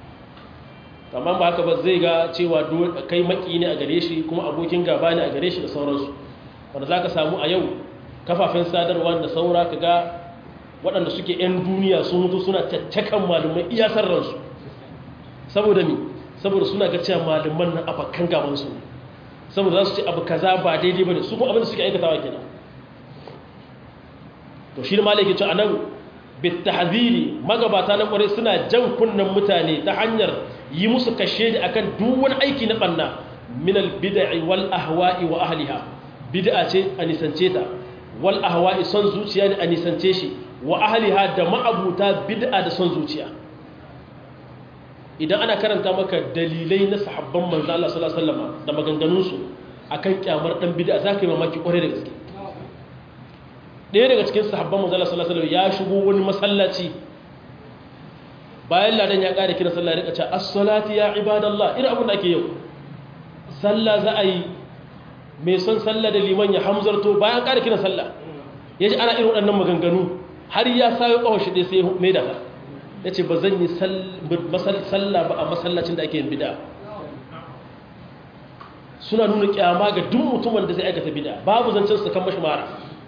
amma ba haka ba zai ga cewa kai maki ne a gare shi kuma abokin gaba ne a gare shi da sauransu wanda zaka samu a yau kafafen sadarwa da saura kaga waɗanda suke 'yan duniya sun mutu suna caccakan malumai iyasar ransu saboda mi saboda suna ga cewa malaman nan abakan gabansu saboda za su ce abu kaza ba daidai ba ne su kuma abin da suke aikatawa kenan to shi da malaki ce a nan bitahziri magabata na kwarai suna jan kunnen mutane ta hanyar yi musu kashe da akan duk wani aiki na banna min albid'i wal ahwa'i wa ahliha bid'a ce a nisance ta wal ahwa'i son zuciya ne a nisance shi wa ahliha da ma'abuta bid'a da son zuciya idan ana karanta maka dalilai na sahabban manzo Allah sallallahu alaihi wasallam da maganganun su akan kyamar dan bid'a zaka yi mamaki kwarai da gaske ɗaya daga cikin sahabban manzo Allah sallallahu alaihi wasallam ya shigo wani masallaci bayan ladan ya ƙara kira sallah ya rika cewa as-salati ya ibadallah irin abin da ake yau sallah za a yi mai son sallah da liman ya hamzarto bayan ƙara kira sallah ya ji ana irin waɗannan maganganu har ya sayo ƙawar shi ɗaya sai mai da ya ce ba zan yi sallah ba a masallacin da ake yin bida suna nuna kyama ga duk mutumin da zai aikata bida babu zancen su kan mashi mara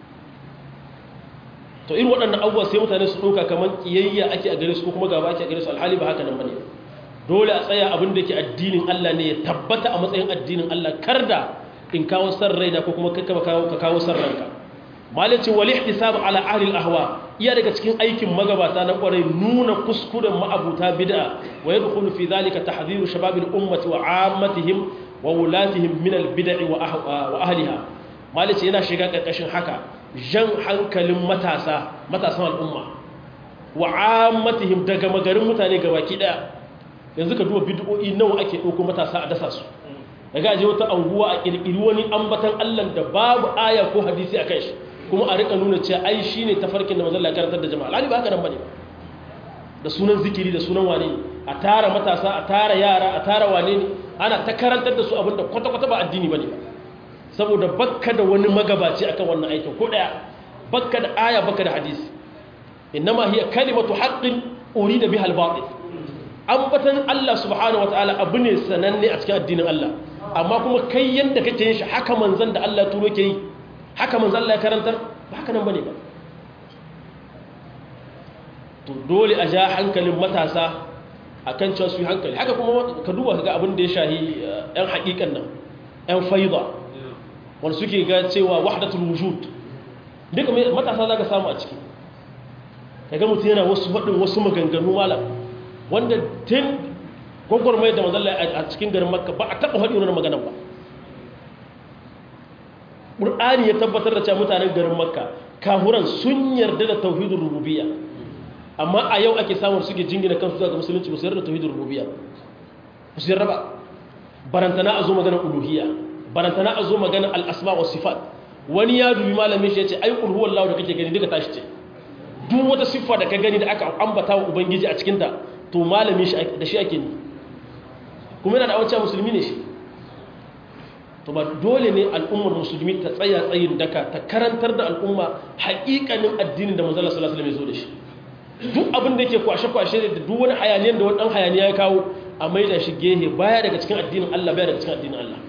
to irin waɗannan abubuwa sai mutane su ɗauka kamar ƙiyayya ake a gare su ko kuma gaba ake a gare su alhali ba haka nan bane dole a tsaya abin da ke addinin Allah ne ya tabbata a matsayin addinin Allah kar da in kawo san raina ko kuma ka kawo san ranka malicin wal ihtisab ala ahli al ahwa iya daga cikin aikin magabata na kwarai nuna kuskuren ma'abuta bid'a wa yadkhulu fi dhalika tahdhiru shabab al ummati wa ammatihim wa wulatihim min al bid'i wa ahliha malicin yana shiga karkashin haka jan hankalin matasa matasan al'umma wa ammatihim daga magarin mutane gabaki daya yanzu ka duba bid'o'i nawa ake dauko matasa a dasa su daga aje wata anguwa a kirkiri wani ambatan Allah da babu aya ko hadisi a kai shi kuma a rika nuna cewa ai shine tafarkin da manzon Allah ya karantar da jama'a lali ba haka nan bane da sunan zikiri da sunan wane ne a tara matasa a tara yara a tara wane ne ana ta karantar da su abinda kwata-kwata ba addini bane ba saboda bakka da wani magabaci akan wannan aikin ko daya bakka da aya bakka da hadisi innama hiya kalimatu haqqin urida biha al-batil ambatan Allah subhanahu wataala abu ne sananne a cikin addinin Allah amma kuma kai yanda kake yin shi haka manzon da Allah turo ke yi haka manzon Allah ya karantar ba haka nan bane ba to dole a ja hankalin matasa akan cewa su yi hankali haka kuma ka duba ga abin da ya shahi yan haƙiƙan nan yan faida wanda suke ga cewa wahdatul wujud duka matasa za ka samu a ciki kaga mutum yana wasu faɗin wasu maganganu malam wanda tun gwagwarmai da mazalla a cikin garin makka ba a taɓa faɗi wani magana ba ƙur'ani ya tabbatar da cewa mutanen garin makka kahuran sun yarda da tauhidin rububiyya amma a yau ake samun suke jingina kansu zuwa ga musulunci musu yarda da tauhidin rububiyya musu yarda ba barantana a zo magana uluhiyya barantana a zo magana al-asma wa sifat wani ya dubi malamin shi ya ce ai qul huwallahu da kake gani duka tashi ce duk wata siffa da ka gani da aka ambata wa ubangiji a cikinta to malamin shi da shi ake ni kuma yana da awanci musulmi ne shi to ba dole ne al'ummar musulmi ta tsaya tsayin daka ta karantar da al'umma haƙiƙanin addinin da manzala sallallahu alaihi wasallam ya zo da shi duk abin da yake kwashe-kwashe da duk wani hayaniyan da wani dan hayaniya ya kawo a maida shi gehe baya daga cikin addinin Allah baya daga cikin addinin Allah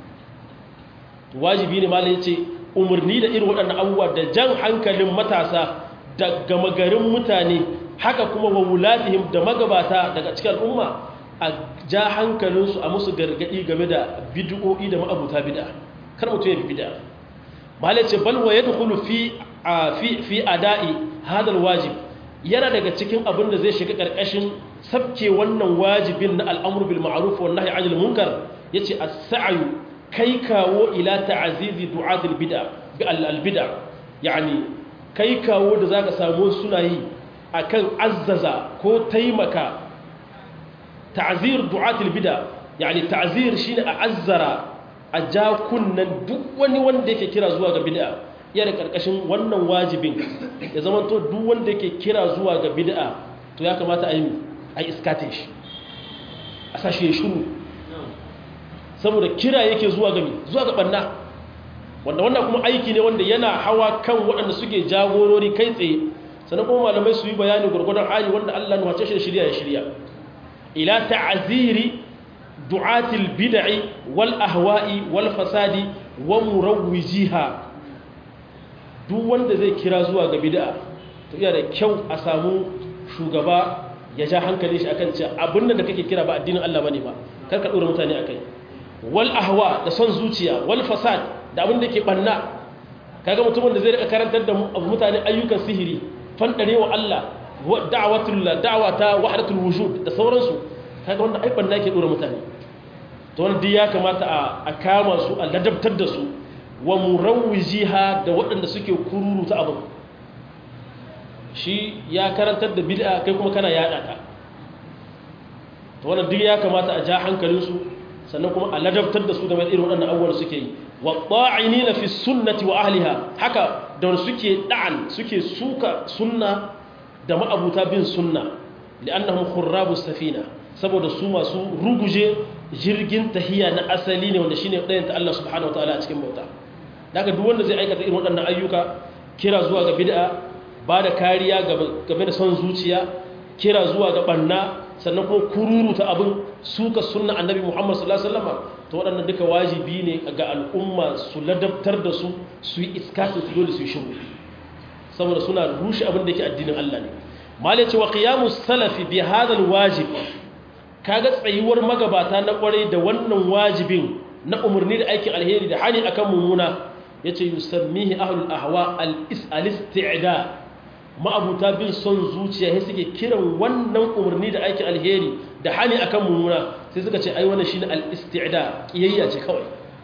wajibi ne malai yace umarni da irin waɗannan abubuwa da jan hankalin matasa da gama garin mutane haka kuma wa wulatihim da magabata daga cikin al'umma a ja hankalinsu a musu gargaɗi game da bid'o'i da ma'abuta bid'a kar mutum ya bi bid'a malai ce bal wa yadkhulu fi fi fi ada'i hadal wajib yana daga cikin abin da zai shiga karkashin sabke wannan wajibin na al'amru bil ma'ruf wan nahyi 'anil munkar yace as-sa'yu kai kawo ila ta'azizi du'atul bid'a bi al-bid'a yani kai kawo da zaka samu suna yi akan azzaza ko taimaka ta'zir du'atul bid'a yani ta'zir shine a azzara a ja kunnan duk wani wanda yake kira zuwa ga bid'a yana karkashin wannan wajibin ya zama to duk wanda yake kira zuwa ga bid'a to ya kamata a yi a iskate shi a sashe shuru saboda kira yake zuwa ga zuwa ga banna wanda wannan kuma aiki ne wanda yana hawa kan waɗanda suke jagorori kai tsaye sannan kuma malamai su yi bayani gurgudan hali wanda Allah nuwace shi da shirya ya shirya ila ta'ziri du'atil bid'i wal ahwa'i wal fasadi wa murawwijiha duk wanda zai kira zuwa ga bid'a to iya da kyau a samu shugaba ya ja hankali shi akan cewa abin da kake kira ba addinin Allah bane ba kar ka dora mutane akai wal ahwa da son zuciya wal fasad da abin da ke banna kaga mutumin da zai rika karantar da mutane ayyukan sihiri fandarewa Allah da'watul da'wata wahdatul wujud da sauransu kaga wanda ai banna yake dora mutane to wanda ya kamata a kama su a ladabtar da su wa murawwijiha da waɗanda suke kururuta abin shi ya karantar da bid'a kai kuma kana yada ta to wannan duk ya kamata a ja hankalinsu sannan kuma a ladabtar da su da irin waɗannan abubuwan suke yi wa ta'inina fi sunnati wa ahliha haka da suke da'an suke suka sunna da ma'abuta bin sunna li'annahum khurrabus safina saboda su masu ruguje jirgin tahiya na asali ne wanda shine ɗayan ta Allah subhanahu wataala a cikin bauta daga duk wanda zai aikata irin waɗannan ayyuka kira zuwa ga bid'a ba da kariya game da son zuciya kira zuwa ga banna sannan kuma kururu ta abin suka sunna annabi Muhammad sallallahu alaihi wasallam to waɗannan duka wajibi ne ga al'umma su ladabtar da su su yi iskatin su dole su yi shiru saboda suna rushe abin da yake addinin Allah ne mali ce wa qiyamus salafi bi hadha wajib kaga tsayuwar magabata na kwarai da wannan wajibin na umarni da aikin alheri da hani akan mummuna yace yusammihi ahlul ahwa al-isti'da ma'abuta bin son zuciya sai suke kiran wannan umarni da aikin alheri da hani akan mummuna sai suka ce ai wannan shine al-isti'da kiyayya ce kawai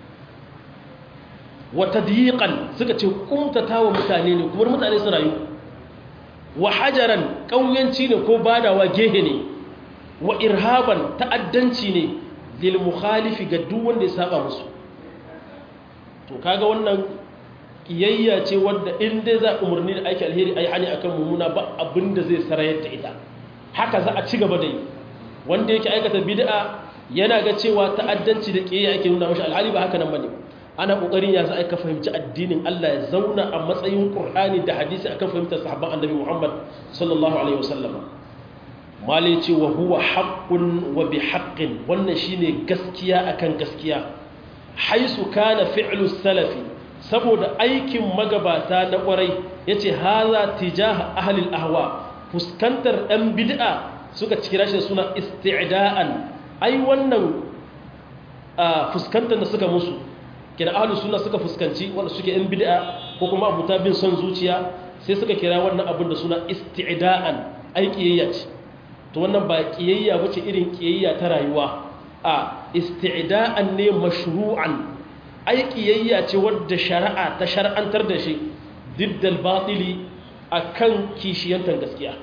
wa tadyiqan suka ce kumtatawa mutane ne kuma mutane su rayu wa hajaran kauyanci ne ko badawa gehe ne wa irhaban ta'addanci ne lil mukhalifi ga duk wanda ya saba musu to kaga wannan kiyayya ce wadda in dai za umarni da aiki alheri ai hani akan mummuna ba abin da zai sarayar da ita haka za a ci gaba da yi wanda yake aikata bid'a yana ga cewa ta'addanci da kiyayya ake nuna mashi alhali ba haka nan bane ana kokarin ya za a ka fahimci addinin Allah ya zauna a matsayin Qur'ani da hadisi akan fahimtar sahabban Annabi Muhammad sallallahu alaihi wasallam mali ce wa huwa haqqun wa bi haqqin wannan shine gaskiya akan gaskiya haisu kana fi'lu salafi saboda aikin magabata na kwarai yace haza tijaha ahli al-ahwa fuskantar ɗan bid'a suka kira shi suna isti'da'an ai wannan fuskantar da suka musu kira ahlus sunna suka fuskanci wanda suke ɗan bid'a ko kuma abuta bin son zuciya sai suka kira wannan abin da suna isti'da'an ai kiyayya ce to wannan ba kiyayya bace irin kiyayya ta rayuwa a isti'da'an ne mashru'an ai kiyayya ce wadda shari'a ta shar'antar da shi diddal batili akan kishiyantar gaskiya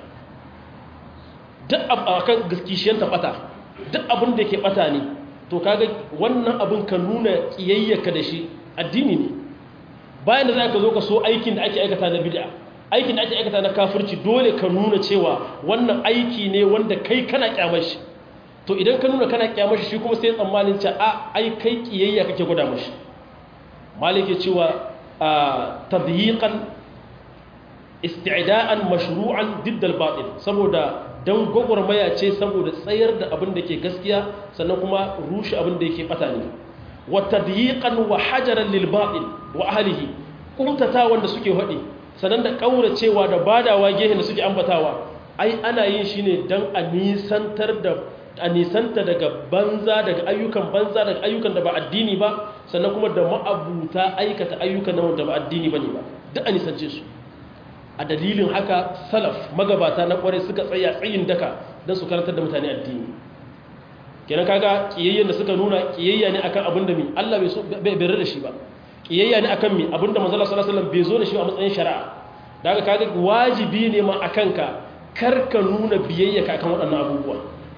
duk akan kishiyantar bata duk abin da ke bata ne to kaga wannan abin ka nuna kiyayyaka da shi addini ne bayan da za ka zo ka so aikin da ake aikata na bid'a aikin da ake aikata na kafirci dole ka nuna cewa wannan aiki ne wanda kai kana kyamar shi to idan ka nuna kana kyamar shi shi kuma sai tsammanin cewa a ai kai kiyayya kake gwada mashi malik ya cewa tadyiqan isti'da'an mashru'an didd al-batil saboda dan gogormaya ce saboda tsayar da abin da ke gaskiya sannan kuma rushe abin da yake bata ne wa tadyiqan wa hajaran lil batil wa ahlihi kumtata wanda suke hadi sannan da kauracewa da badawa gehen da suke ambatawa ai ana yin shi ne dan a nisantar da a nisanta daga banza daga ayyukan banza daga ayyukan da ba addini ba sannan kuma da ma'abuta aikata ayyukan nan da ba addini bane ba duk a nisance su a dalilin haka salaf magabata na kwarai suka tsaya tsayin daka don su karantar da mutane addini kenan kaga kiyayyen da suka nuna kiyayya ne akan abin da mi Allah bai so bai bai da shi ba kiyayya ne akan mi abin da manzo sallallahu alaihi wasallam bai zo da shi a matsayin shari'a daga kaga wajibi ne ma akan ka kar ka nuna biyayya ka akan waɗannan abubuwa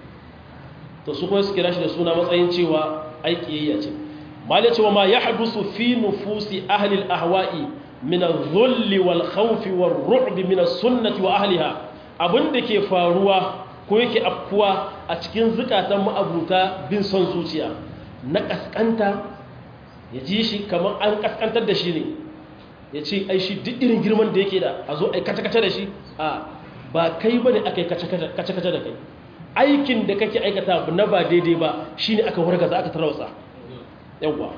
to su kuma su kira shi da suna matsayin cewa ai kiyayya ce mal ya ce wa ma yahdusu fi nufusi ahli al-ahwa'i min al-dhulli wal khawfi war ru'bi min as-sunnati wa ahliha abinda ke faruwa ko yake afkuwa a cikin zukatan ma'abuta bin son zuciya na kaskanta ya ji shi kamar an kaskantar da shi ne ya ce ai shi duk irin girman da yake da a zo ai kace-kace da shi a ba kai bane aka yi kace-kace da kai aikin da kake aikata na ba daidai ba shine aka wargaza aka tarwatsa yawwa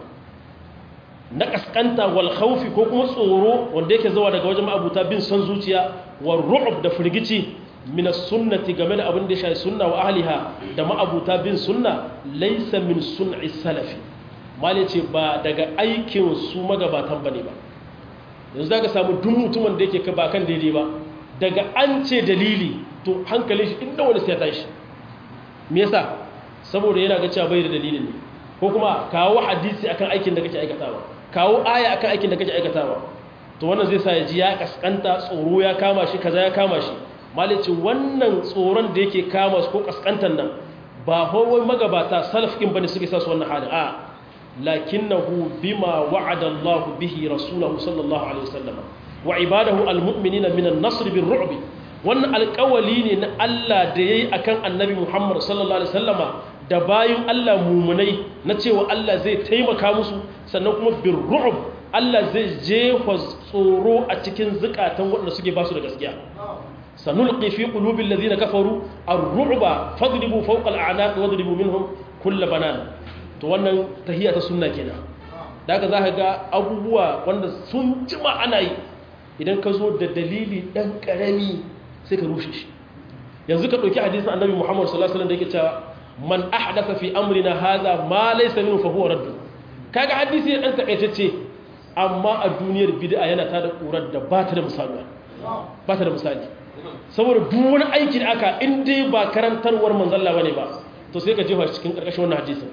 na kaskanta wal khawfi ko kuma tsoro wanda yake zuwa daga wajen abuta bin son zuciya war ru'b da firgici min sunnati game da abin da ya shafi sunna wa ahliha da ma'abuta bin sunna laysa min sun'i salafi mali ce ba daga aikin su magabatan bane ba yanzu zaka samu duk mutumin da yake ba kan daidai ba daga an ce dalili to hankalin shi inda wani sai ya tashi me yasa saboda yana ga cewa bai da dalilin ne ko kuma kawo hadisi akan aikin da kake aikatawa kawo aya akan aikin da kake aikatawa to wannan zai sa ya ji ya kaskanta tsoro ya kama shi kaza ya kama shi malici wannan tsoron da yake kama su ko kaskantan nan ba hawai magabata salafin bane suke sa su wannan halin a lakinnahu bima wa'ada Allah bihi rasulahu sallallahu alaihi wasallam wa ibadahu almu'minina min an-nasr bir-ru'b wannan alƙawali ne na Allah da yayi akan annabi Muhammad sallallahu alaihi wasallama da bayin Allah mumunai na cewa Allah zai taimaka musu sannan kuma bir-ru'b Allah zai jefa tsoro a cikin zukatan waɗanda suke ba su da gaskiya sanulqi fi qulubil ladina kafaru ar-ru'ba fadribu fawqa al-a'naq wadribu minhum kull banan to wannan tahiyya ta sunna kenan daga zaka ga abubuwa wanda sun jima ana yi idan ka zo da dalili dan karami sai ka rushe shi yanzu ka dauki hadisin annabi Muhammad sallallahu alaihi wasallam da yake cewa man ahdatha fi amrina hadha ma laysa minhu fa huwa radd kaga hadisi ne dan takaitacce amma a duniyar bid'a yana tada kurar da ba ta da misali ba ta da misali saboda duk wani aiki da aka in dai ba karantarwar manzalla bane ba to sai ka jefa cikin karkashin wannan hadisin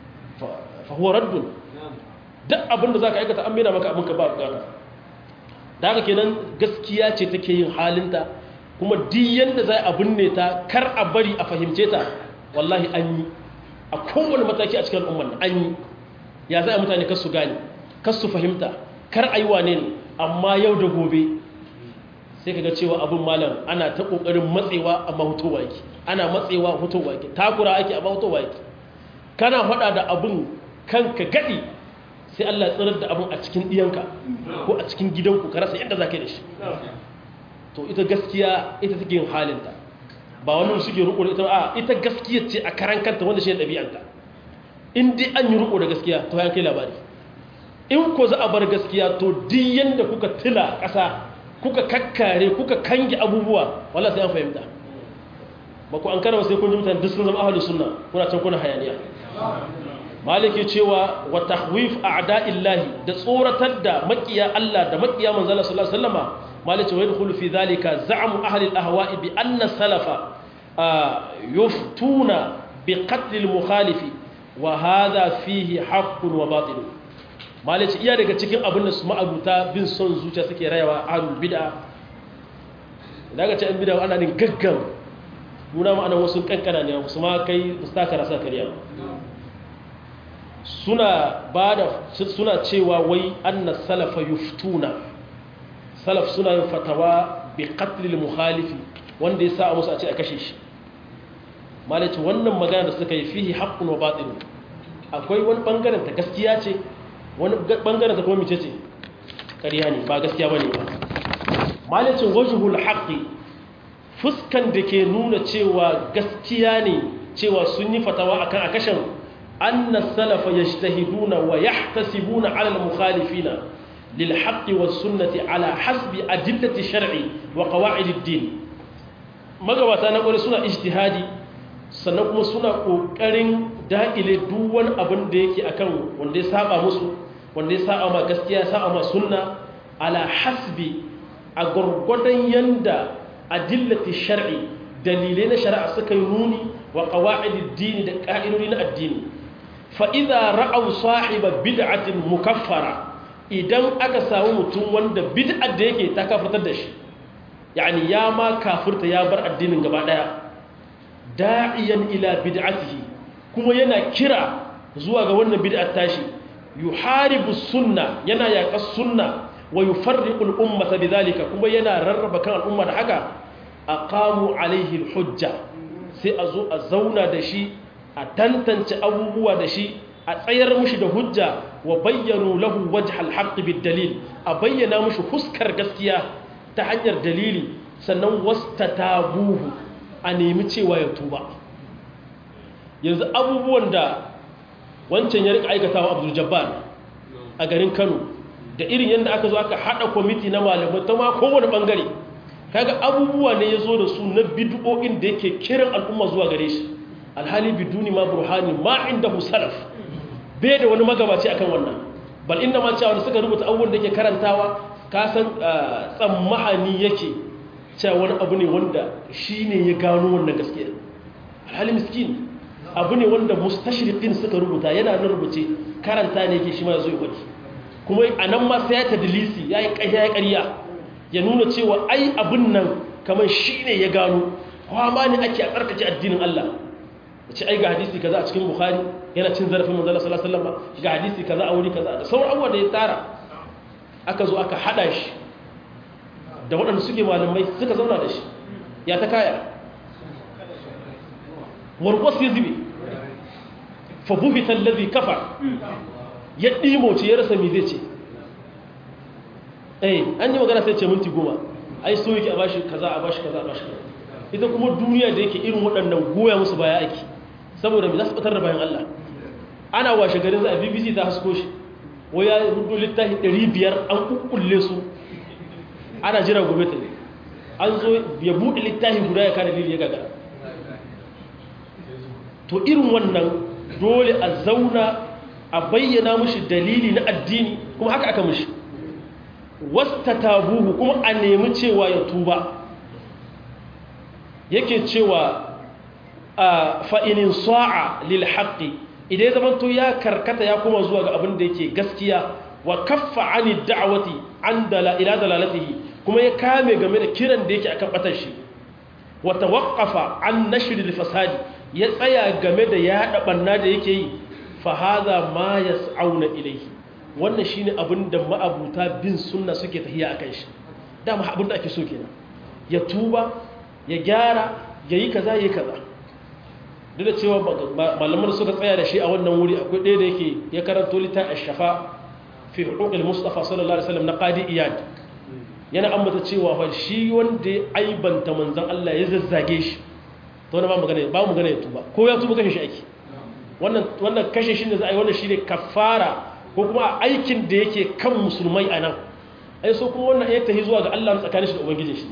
fa huwa raddun duk abin da zaka aikata an mena maka abin ka ba bukata da haka kenan gaskiya ce take yin halinta kuma duk yanda za a binne ta kar a bari a fahimce ta wallahi an yi a kowane mataki a cikin al'ummar an yi ya za a mutane kar su gane kar su fahimta kar a yi wane ne amma yau da gobe sai ka ga cewa abin malam ana ta ƙoƙarin matsewa amma hutowa yake ana matsewa hutowa yake takura ake amma hutowa yake kana faɗa da abin kanka gaɗi sai Allah tsirar da abin a cikin ɗiyanka ko a cikin gidanku ka rasa yadda za ka yi da shi to ita gaskiya ita take yin halinta ba wani suke riko da ita a ita gaskiya ce a karan kanta wanda shi ne ɗabi'anta in dai an yi riko da gaskiya to ya kai labari in ko za a bar gaskiya to duk yanda kuka tila ƙasa kuka kakkare kuka kange abubuwa wala sai an fahimta ba ku an karama sai kun ji mutane duk sun zama ahalus sunna kuna can kuna hayaniya maliki cewa wa tahwif a'da'illahi da tsoratar da makiya Allah da makiya manzala sallallahu alaihi wasallama maliki wa yadkhulu fi dhalika za'mu ahli al-ahwa'i bi anna salafa yuftuna bi qatl al-mukhalifi wa hadha fihi haqqun wa batil maliki iya daga cikin abin da su ma'abuta bin son zuciya suke rayawa ahlul bid'a daga ce an bid'a ana nin gaggan nuna ma'ana wasu kankana ne su ma kai mustakara sa kariya suna bada suna cewa wai anna salafa yuftuna salaf suna yin fatawa bi qatlil mukhalifi wanda ya sa musu a ce a kashe shi malaci wannan magana da suka yi fihi haqqun wa batil akwai wani bangaren ta gaskiya ce wani bangaren ta kuma mice ce ƙarya ne ba gaskiya bane ba malacin wajhul haqqi fuskan da ke nuna cewa gaskiya ne cewa sun yi fatawa akan a kashin anna salafa yajtahiduna wa yahtasibuna ala al-mukhalifina lil haqqi was sunnati ala hasbi adillati shar'i wa qawa'id ad-din magabata na gore suna ijtihadi sannan kuma suna kokarin dakile duk wani abin da yake akan wanda ya saba musu wanda ya saba ma gaskiya ya saba ma sunna ala hasbi a gurgurdan yanda adillati shar'i dalilai na shari'a suka yi nuni wa qawa'idid dini da ka'idodi na addini fa idza ra'aw sahiba bid'atin mukaffara idan aka samu mutum wanda bid'ar da yake ta kafirtar da shi yani ya ma kafirta ya bar addinin gaba daya da'iyan ila bid'atihi kuma yana kira zuwa ga wannan bid'ar tashi yuharibu sunna yana yaƙar sunna wa yufarriqu al-ummata bidhalika kuma yana rarraba kan al'umma da haka aqamu alaihi al-hujja sai a zo a zauna da shi a tantance abubuwa da shi a tsayar mushi da hujja wa bayyanu lahu wajh al-haqq bid-dalil a bayyana mushi fuskar gaskiya ta hanyar dalili sannan wastatabuhu a nemi cewa ya tuba yanzu abubuwan da wancan ya rika aikatawa Abdul Jabbar a garin Kano da irin yadda aka zo aka hada kwamiti na malamai ta ma kowane bangare kaga abubuwa ne ya zo da su na bid'o'in da yake kiran al'umma zuwa gare shi alhali biduni ma burhani ma inda salaf bai da wani magabaci akan wannan bal inda ma cewa suka rubuta abubuwan da yake karantawa ka san tsammahani yake cewa wani abu ne wanda shi ne ya gano wannan gaskiya alhali miskin abu ne wanda mustashriqin suka rubuta yana nan rubuce karanta ne yake shi ma yazo ya faɗi kuma a nan ma sai ya tadlisi ya yi ƙarya ya ƙarya ya nuna cewa ai abin nan kamar shi ne ya gano kwama ne ake a tsarkace addinin Allah da ce ai ga hadisi kaza a cikin bukhari yana cin zarafin manzala sallallahu alaihi wasallam ga hadisi kaza a wuri kaza da sauran abubuwa da ya tsara aka zo aka hada shi da waɗanda suke malamai suka zauna da shi ya ta kaya warkwas ya zube fa buhita allazi kafar ya ɗimoce ya rasa mi zai ce eh an yi magana sai ce minti goma ai so yake a bashi kaza a bashi kaza a bashi kaza ita kuma duniya da yake irin waɗannan goya musu baya aiki saboda mai za su fitar da bayan Allah ana washe garin za a bbc ta hasko shi waya rudu littafi 500 an kukkulle su ana jira gobe ta ne an zo ya buɗe littafi guda ya kada lili ya gaga to irin wannan dole a zauna a bayyana mushi dalili na addini kuma haka aka mushi wasta tabuhu kuma a nemi cewa ya tuba yake cewa a fa'inin sa'a lil haqqi idan zaman to ya karkata ya kuma zuwa ga abin da yake gaskiya wa kaffa ani da'wati an dala ila dalalatihi kuma ya kame game da kiran da yake akan batar shi wa tawaqqafa an nashr al fasadi ya tsaya game da yaɗa banna da yake yi fa hadha ma yas'auna ilayhi wannan shine abin da ma'abuta bin sunna suke tahiya akan shi dama abin da ake so kenan ya tuba ya gyara ya yi kaza ya yi kaza duk da cewa malaman suka tsaya da shi a wannan wuri akwai ɗaya da yake ya karanto lita a shafa fi hukukul mustafa sallallahu alaihi wasallam na qadi iyad yana ambata cewa fa shi wanda ya aibanta manzon Allah ya zazzage shi to na ba magana ba mu gane ya tuba ko ya tuba kashe shi ake wannan wannan kashe shi da za a yi wannan shine kafara ko kuma aikin da yake kan musulmai anan ai so kuma wannan ya tahi zuwa ga Allah tsakanin shi da ubangijin shi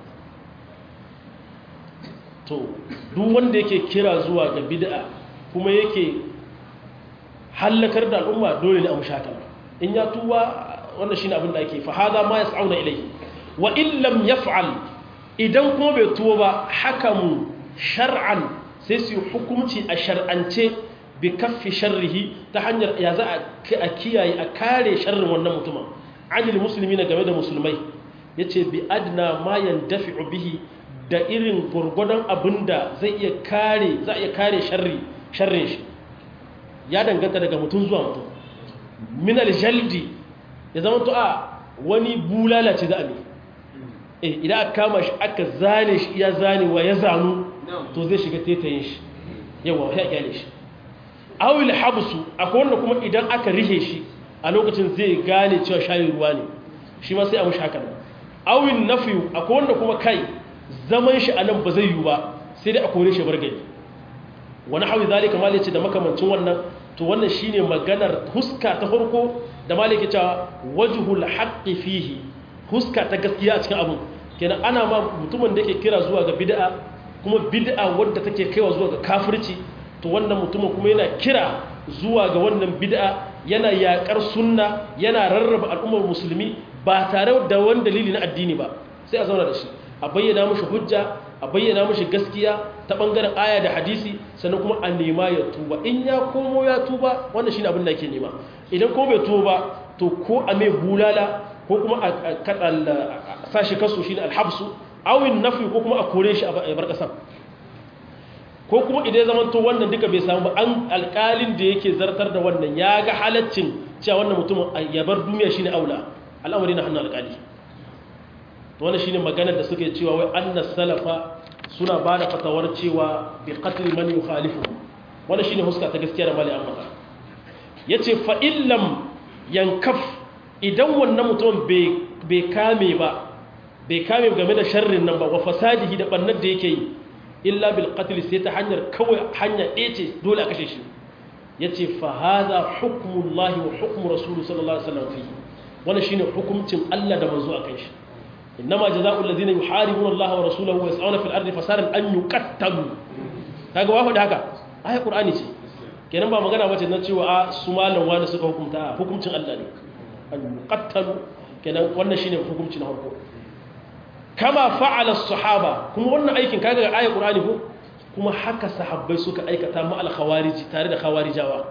to duk wanda yake kira zuwa ga bid'a kuma yake hallakar da al'umma dole ne a mushaka in ya tuba wannan shine abin da ake fa hada ma yas'auna ilayhi wa in lam yaf'al idan kuma bai tuba ba hakamu shar'an sai su hukunci a shar'ance bi kaffi sharrihi ta hanyar ya za a kiyaye a kare sharrin wannan mutumin anil muslimina game da musulmai yace bi adna ma yandafi'u bihi da irin gurgudan abinda zai iya kare za iya kare sharri sharrin shi ya danganta daga mutum zuwa mutum min aljaldi ya zama to a wani bulala ce za a ne eh idan aka kama shi aka zane shi ya zanewa ya zanu to zai shiga tetayin shi yawa ya kyale shi awil habsu akwai wanda kuma idan aka rihe shi a lokacin zai gane cewa shayin ruwa ne shi ma sai a mushi haka nan awil nafiyu akwai wanda kuma kai zaman shi a nan ba zai yi ba sai dai a kore shi bar gari wani hawi zalika mali ce da makamancin wannan to wannan shine maganar huska ta farko da mali ke cewa wajhul haqqi fihi huska ta gaskiya a cikin abun kenan ana ma mutumin da yake kira zuwa ga bid'a kuma bid'a wadda take kaiwa zuwa ga kafirci to wannan mutumin kuma yana kira zuwa ga wannan bid'a yana yakar sunna yana rarraba al'ummar musulmi ba tare da wani dalili na addini ba sai a zauna da shi a bayyana mashi hujja a bayyana mashi gaskiya ta bangaren aya da hadisi sannan kuma a nema ya tuba in ya komo ya tuba wannan shine abin da yake nema idan ko bai tuba to ko a mai bulala ko kuma a sashi kaso shine alhabsu awin nafi ko kuma a kore shi a bar kasar ko kuma idan ya zamanto wannan duka bai samu an alƙalin da yake zartar da wannan ya ga halaccin cewa wannan mutumin ya bar duniya shine aula al'amari na hannun alƙali to wannan shine maganar da suke cewa wai annas salafa suna ba da fatawar cewa bi qatl man yukhalifu wannan shine huska ta gaskiya da mali amma yace fa illam yankaf idan wannan mutum bai bai kame ba bai kame game da sharrin nan ba wa fasadihi da bannar da yake yi illa bil qatl sai ta hanyar kawai hanya ɗaya ce dole a kashe shi yace fa hadha hukmullahi wa hukmu rasul sallallahu alaihi wasallam fi wannan shine hukuncin Allah da manzo akan shi innama jazaa'u alladhina yuharibuna Allah wa rasulahu wa yas'una fil ardi fasadan an yuqattalu kaga wa faɗi haka ayat qur'ani ce kenan ba magana bace na cewa a su malam wani suka hukunta hukuncin Allah ne an yuqattalu kenan wannan shine hukunci na farko kama fa'ala as-sahaba kuma wannan aikin kaga ga ayat qur'ani ko kuma haka sahabbai suka aikata ma al-khawarij tare da khawarijawa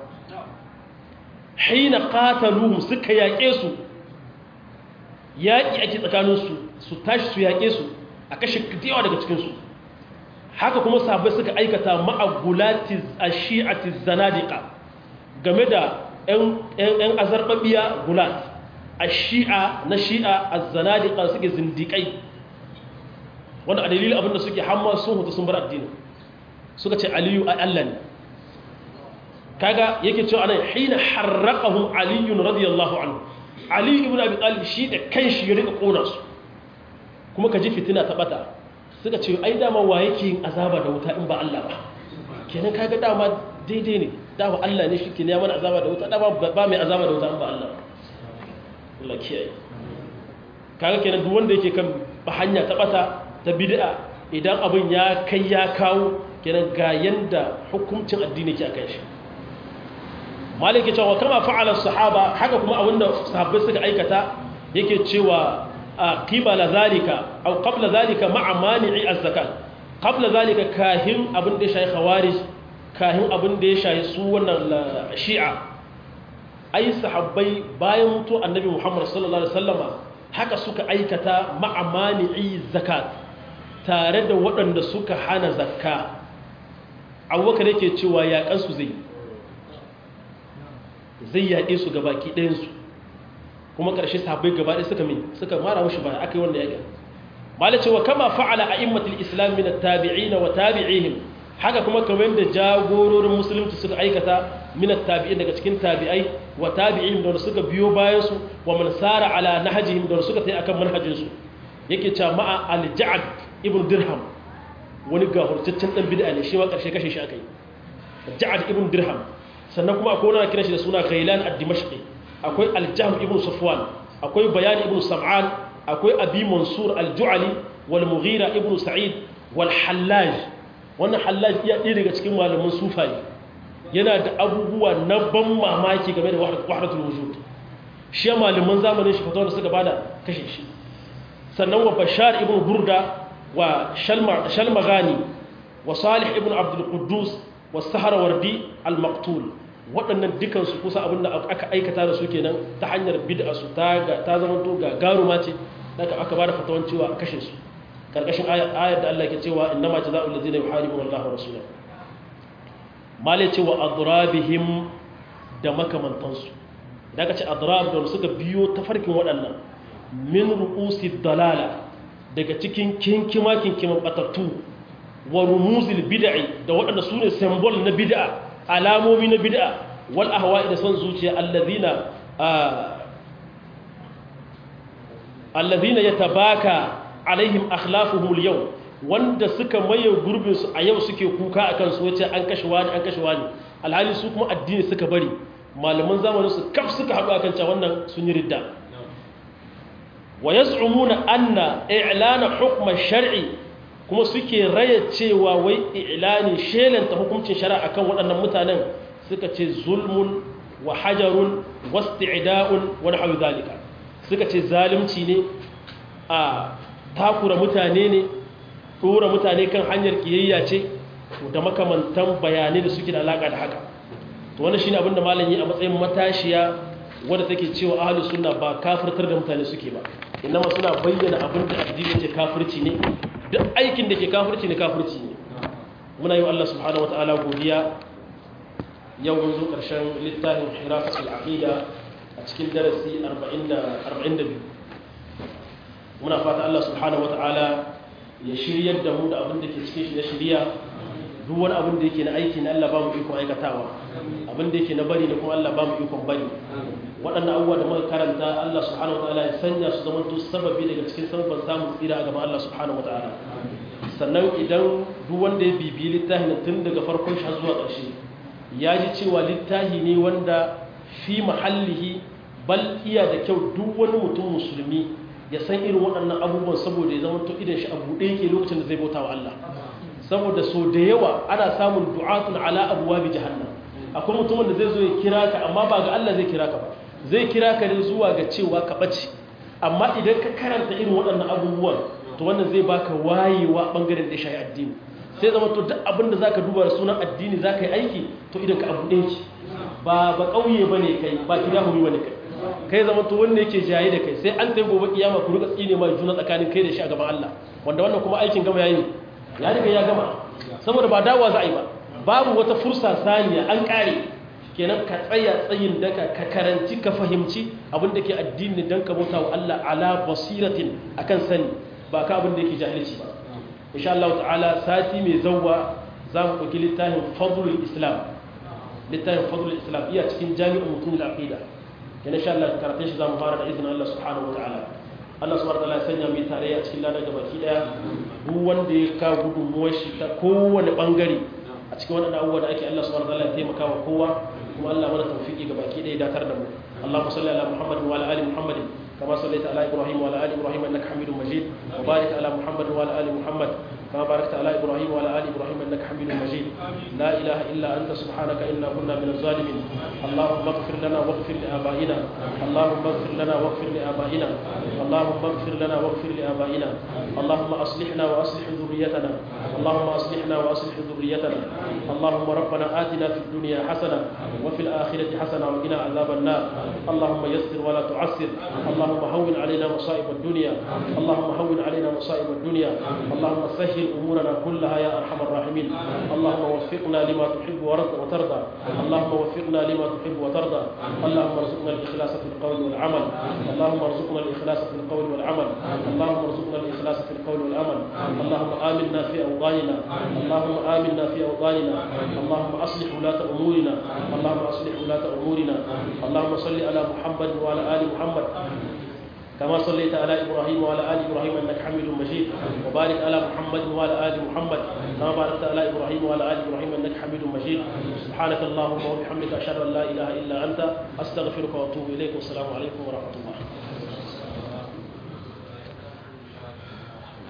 hina qataluhum suka yaƙe su yaƙi ake tsakaninsu su tashi su yaƙe su a kashe yawa daga cikinsu haka kuma sahabbai suka aikata ma'agulati a shi'ati zanadika game da 'yan azarbabiya gulat a shi'a na shi'a a zanadika suke zindiƙai wanda a dalilin abinda suke hamma sun hutu sun bar addini suka ce aliyu a allah ne kaga yake cewa anan hina harraqahum aliyun radiyallahu anhu ali ibn abi talib shi da kanshi ya rika kona su kuma ka ji fitina ta bata suka ce ai dama wa yake yin azaba da wuta in ba Allah ba kenan kaga dama daidai ne dama Allah ne shike ne mana azaba da wuta dama ba mai azaba da wuta in ba Allah Allah kiyaye kaga kenan duk wanda yake kan hanya ta bata ta bid'a idan abin ya kai ya kawo kenan ga yanda hukuncin addini ke akan shi maliki cewa kama fa'ala sahaba haka kuma abinda sahabbai suka aikata yake cewa a qibala zalika aw qabla zalika ma'a mani'i az-zakat qabla zalika kahin abin da ya shayi khawarij kahin abin da ya shayi su wannan shi'a ai sahabbai bayan mutu annabi Muhammad sallallahu alaihi wasallama haka suka aikata ma'a mani'i zakat tare da waɗanda suka hana zakka abubakar yake cewa yaƙansu zai zai yaƙe su gabaki ɗayansu kuma ƙarshe sahabbai gaba ɗaya suka min suka mara mushi baya aka yi wannan yaƙin mala cewa kama fa'ala a immatul islam min at-tabi'ina wa tabi'ihim haka kuma kamar da jagororin musulunci suka aikata min at-tabi'in daga cikin tabi'ai wa tabi'ihim da suka biyo bayan su wa man sara ala nahjihim da suka tayi akan manhajin su yake cewa ma'a al-ja'd ibn dirham wani gahurtaccen dan bid'a ne shi ma ƙarshe kashe shi aka yi ja'd ibn dirham sannan kuma akwai wani kira shi da suna ghailan ad-dimashqi akwai al-jahm ibn safwan akwai bayan ibn sam'an akwai abi mansur al-ju'ali wal mughira ibn sa'id wal hallaj wannan hallaj iya ɗaya daga cikin malaman sufaye yana da abubuwa na ban mamaki game da wahdatul wujud shi malaman zamanin shi fatawa da suka bada kashe shi sannan wa bashar ibn burda wa shalmagani wa salih ibn abdul quddus wa saharawardi al-maqtul waɗannan dukansu kusa abinda aka aikata da su kenan ta hanyar bid'a su ta zama to ga garuma ce daga aka bada fatawan cewa a kashe su karkashin ayar da Allah ke cewa innama jazaa'ul ladzina yuharibuna Allah wa rasulahu male cewa adrabihim da makamantansu idan ka ce adrab da suka biyo tafarkin waɗannan min ru'usi dalala daga cikin kinkima kinkiman batattu wa rumuzil bid'i da waɗanda su ne symbol na bid'a alamomi na bid'a wal ahwa'i da son zuciya allazina allazina yatabaka alaihim akhlafuhum al-yawm wanda suka maye gurbin su a yau suke kuka akan su wace an kashe wani an kashe wani alhali su kuma addini suka bari malaman zamanin su kaf suka haɗu akan cewa wannan sun yi ridda wa yaz'umuna anna i'lana hukm shar'i kuma suke raya cewa wai i'lani shelanta hukuncin shari'a akan waɗannan mutanen suka ce zulmun wa hajarun wasti'da'un wa nahwu zalika suka ce zalunci ne a takura mutane ne dora mutane kan hanyar kiyayya ce da makamantan bayanai da suke da alaka da haka to wannan shine abinda malam yi a matsayin matashiya wanda take cewa ahlus sunna ba kafirtar da mutane suke ba inma suna bayyana abin da addini ce kafirci ne duk aikin da ke kafirci ne kafirci ne muna yi wa Allah subhanahu wataala godiya yau mun zo karshen littafin hirafatul aqida a cikin darasi 42 muna fata Allah subhanahu wataala ya shiryar da mu da abin da ke cikin shi na shiriya duk wani abin da yake na aiki na Allah ba mu ikon aikatawa abin da yake na bari da kuma Allah ba mu ikon bari waɗannan abubuwa da muka karanta Allah subhanahu wataala ya sanya su zama to sababi daga cikin sababban samun tsira a gaban Allah subhanahu wataala sannan idan duk wanda ya bibiyi littafin tun daga farkon shi har zuwa ƙarshe ya ji cewa littafi ne wanda fi mahallihi bal iya da kyau duk wani mutum musulmi ya san irin waɗannan abubuwan saboda ya zama to idan shi a buɗe yake lokacin da zai bauta wa Allah saboda so da yawa ana samun du'atun ala abuwa bi jahannam akwai mutumin da zai zo ya kira ka amma ba ga Allah zai kira ka ba zai kira ka ne zuwa ga cewa ka ɓace amma idan ka karanta irin waɗannan abubuwan to wannan zai baka wayewa ɓangaren da shayi addini sai zama to duk abin da zaka duba da sunan addini zaka yi aiki to idan ka abu ɗaya ba ba ƙauye bane kai ba kidahumi bane kai kai zama to wanda yake jaye da kai sai an tayi gobe kiyama ku rika tsine ma juna tsakanin kai da shi a gaban Allah wanda wannan kuma aikin gama yayi ya riga ya gama saboda ba dawa za a yi ba babu wata fursa saniya an kare kenan ka tsaya tsayin daka ka karanci ka fahimci abin da ke addini dan ka bauta wa Allah ala basiratin akan sani ba ka abin da yake jahilci ba insha Allah ta'ala sati mai zawwa za mu ɗauki littafin fadlul islam littafin fadlul islam iya cikin jami'in mutum al-aqida yana sha Allah karatun shi za mu fara da izinin Allah subhanahu wa ta'ala Allah subhanahu wa ta'ala ya sanya mu tare a cikin ladan gabaki daya duk wanda ya ka gudunmuwar shi ta kowane bangare a cikin waɗannan abubuwa da ake Allah subhanahu wa ta'ala ya taimaka wa kowa kuma Allah mana tawfiki gabaki daya datar da mu Allahumma salli ala Muhammad wa ala ali Muhammad كما صليت على إبراهيم وعلى آل إبراهيم إنك حميد مجيد وبارك على محمد وعلى آل محمد كما باركت على إبراهيم وعلى آل إبراهيم إنك حميد مجيد لا إله إلا أنت سبحانك إنا كنا من الظالمين اللهم اغفر لنا واغفر لآبائنا اللهم اغفر لنا واغفر لآبائنا اللهم اغفر لنا واغفر لآبائنا اللهم أصلحنا وأصلح ذريتنا اللهم أصلحنا وأصلح ذريتنا اللهم ربنا آتنا في الدنيا حسنة وفي الآخرة حسنة وقنا عذاب النار اللهم يسر ولا تعسر اللهم اللهم هون علينا مصائب الدنيا اللهم هون علينا مصائب الدنيا اللهم سهل أمورنا كلها يا أرحم الراحمين اللهم وفقنا لما تحب وترضى اللهم وفقنا لما تحب وترضى اللهم ارزقنا الإخلاص في القول والعمل اللهم ارزقنا الإخلاص في القول والعمل اللهم ارزقنا الإخلاص في القول والعمل اللهم آمنا في أوطاننا اللهم آمنا في أوطاننا اللهم أصلح ولاة أمورنا اللهم أصلح ولاة أمورنا اللهم صل على محمد وعلى آل محمد كما صليت على ابراهيم وعلى ال ابراهيم انك حميد مجيد وبارك على محمد وعلى ال محمد كما باركت على ابراهيم وعلى ال ابراهيم انك حميد مجيد سبحانك اللهم وبحمدك اشهد ان لا اله الا انت استغفرك واتوب اليك والسلام عليكم ورحمه الله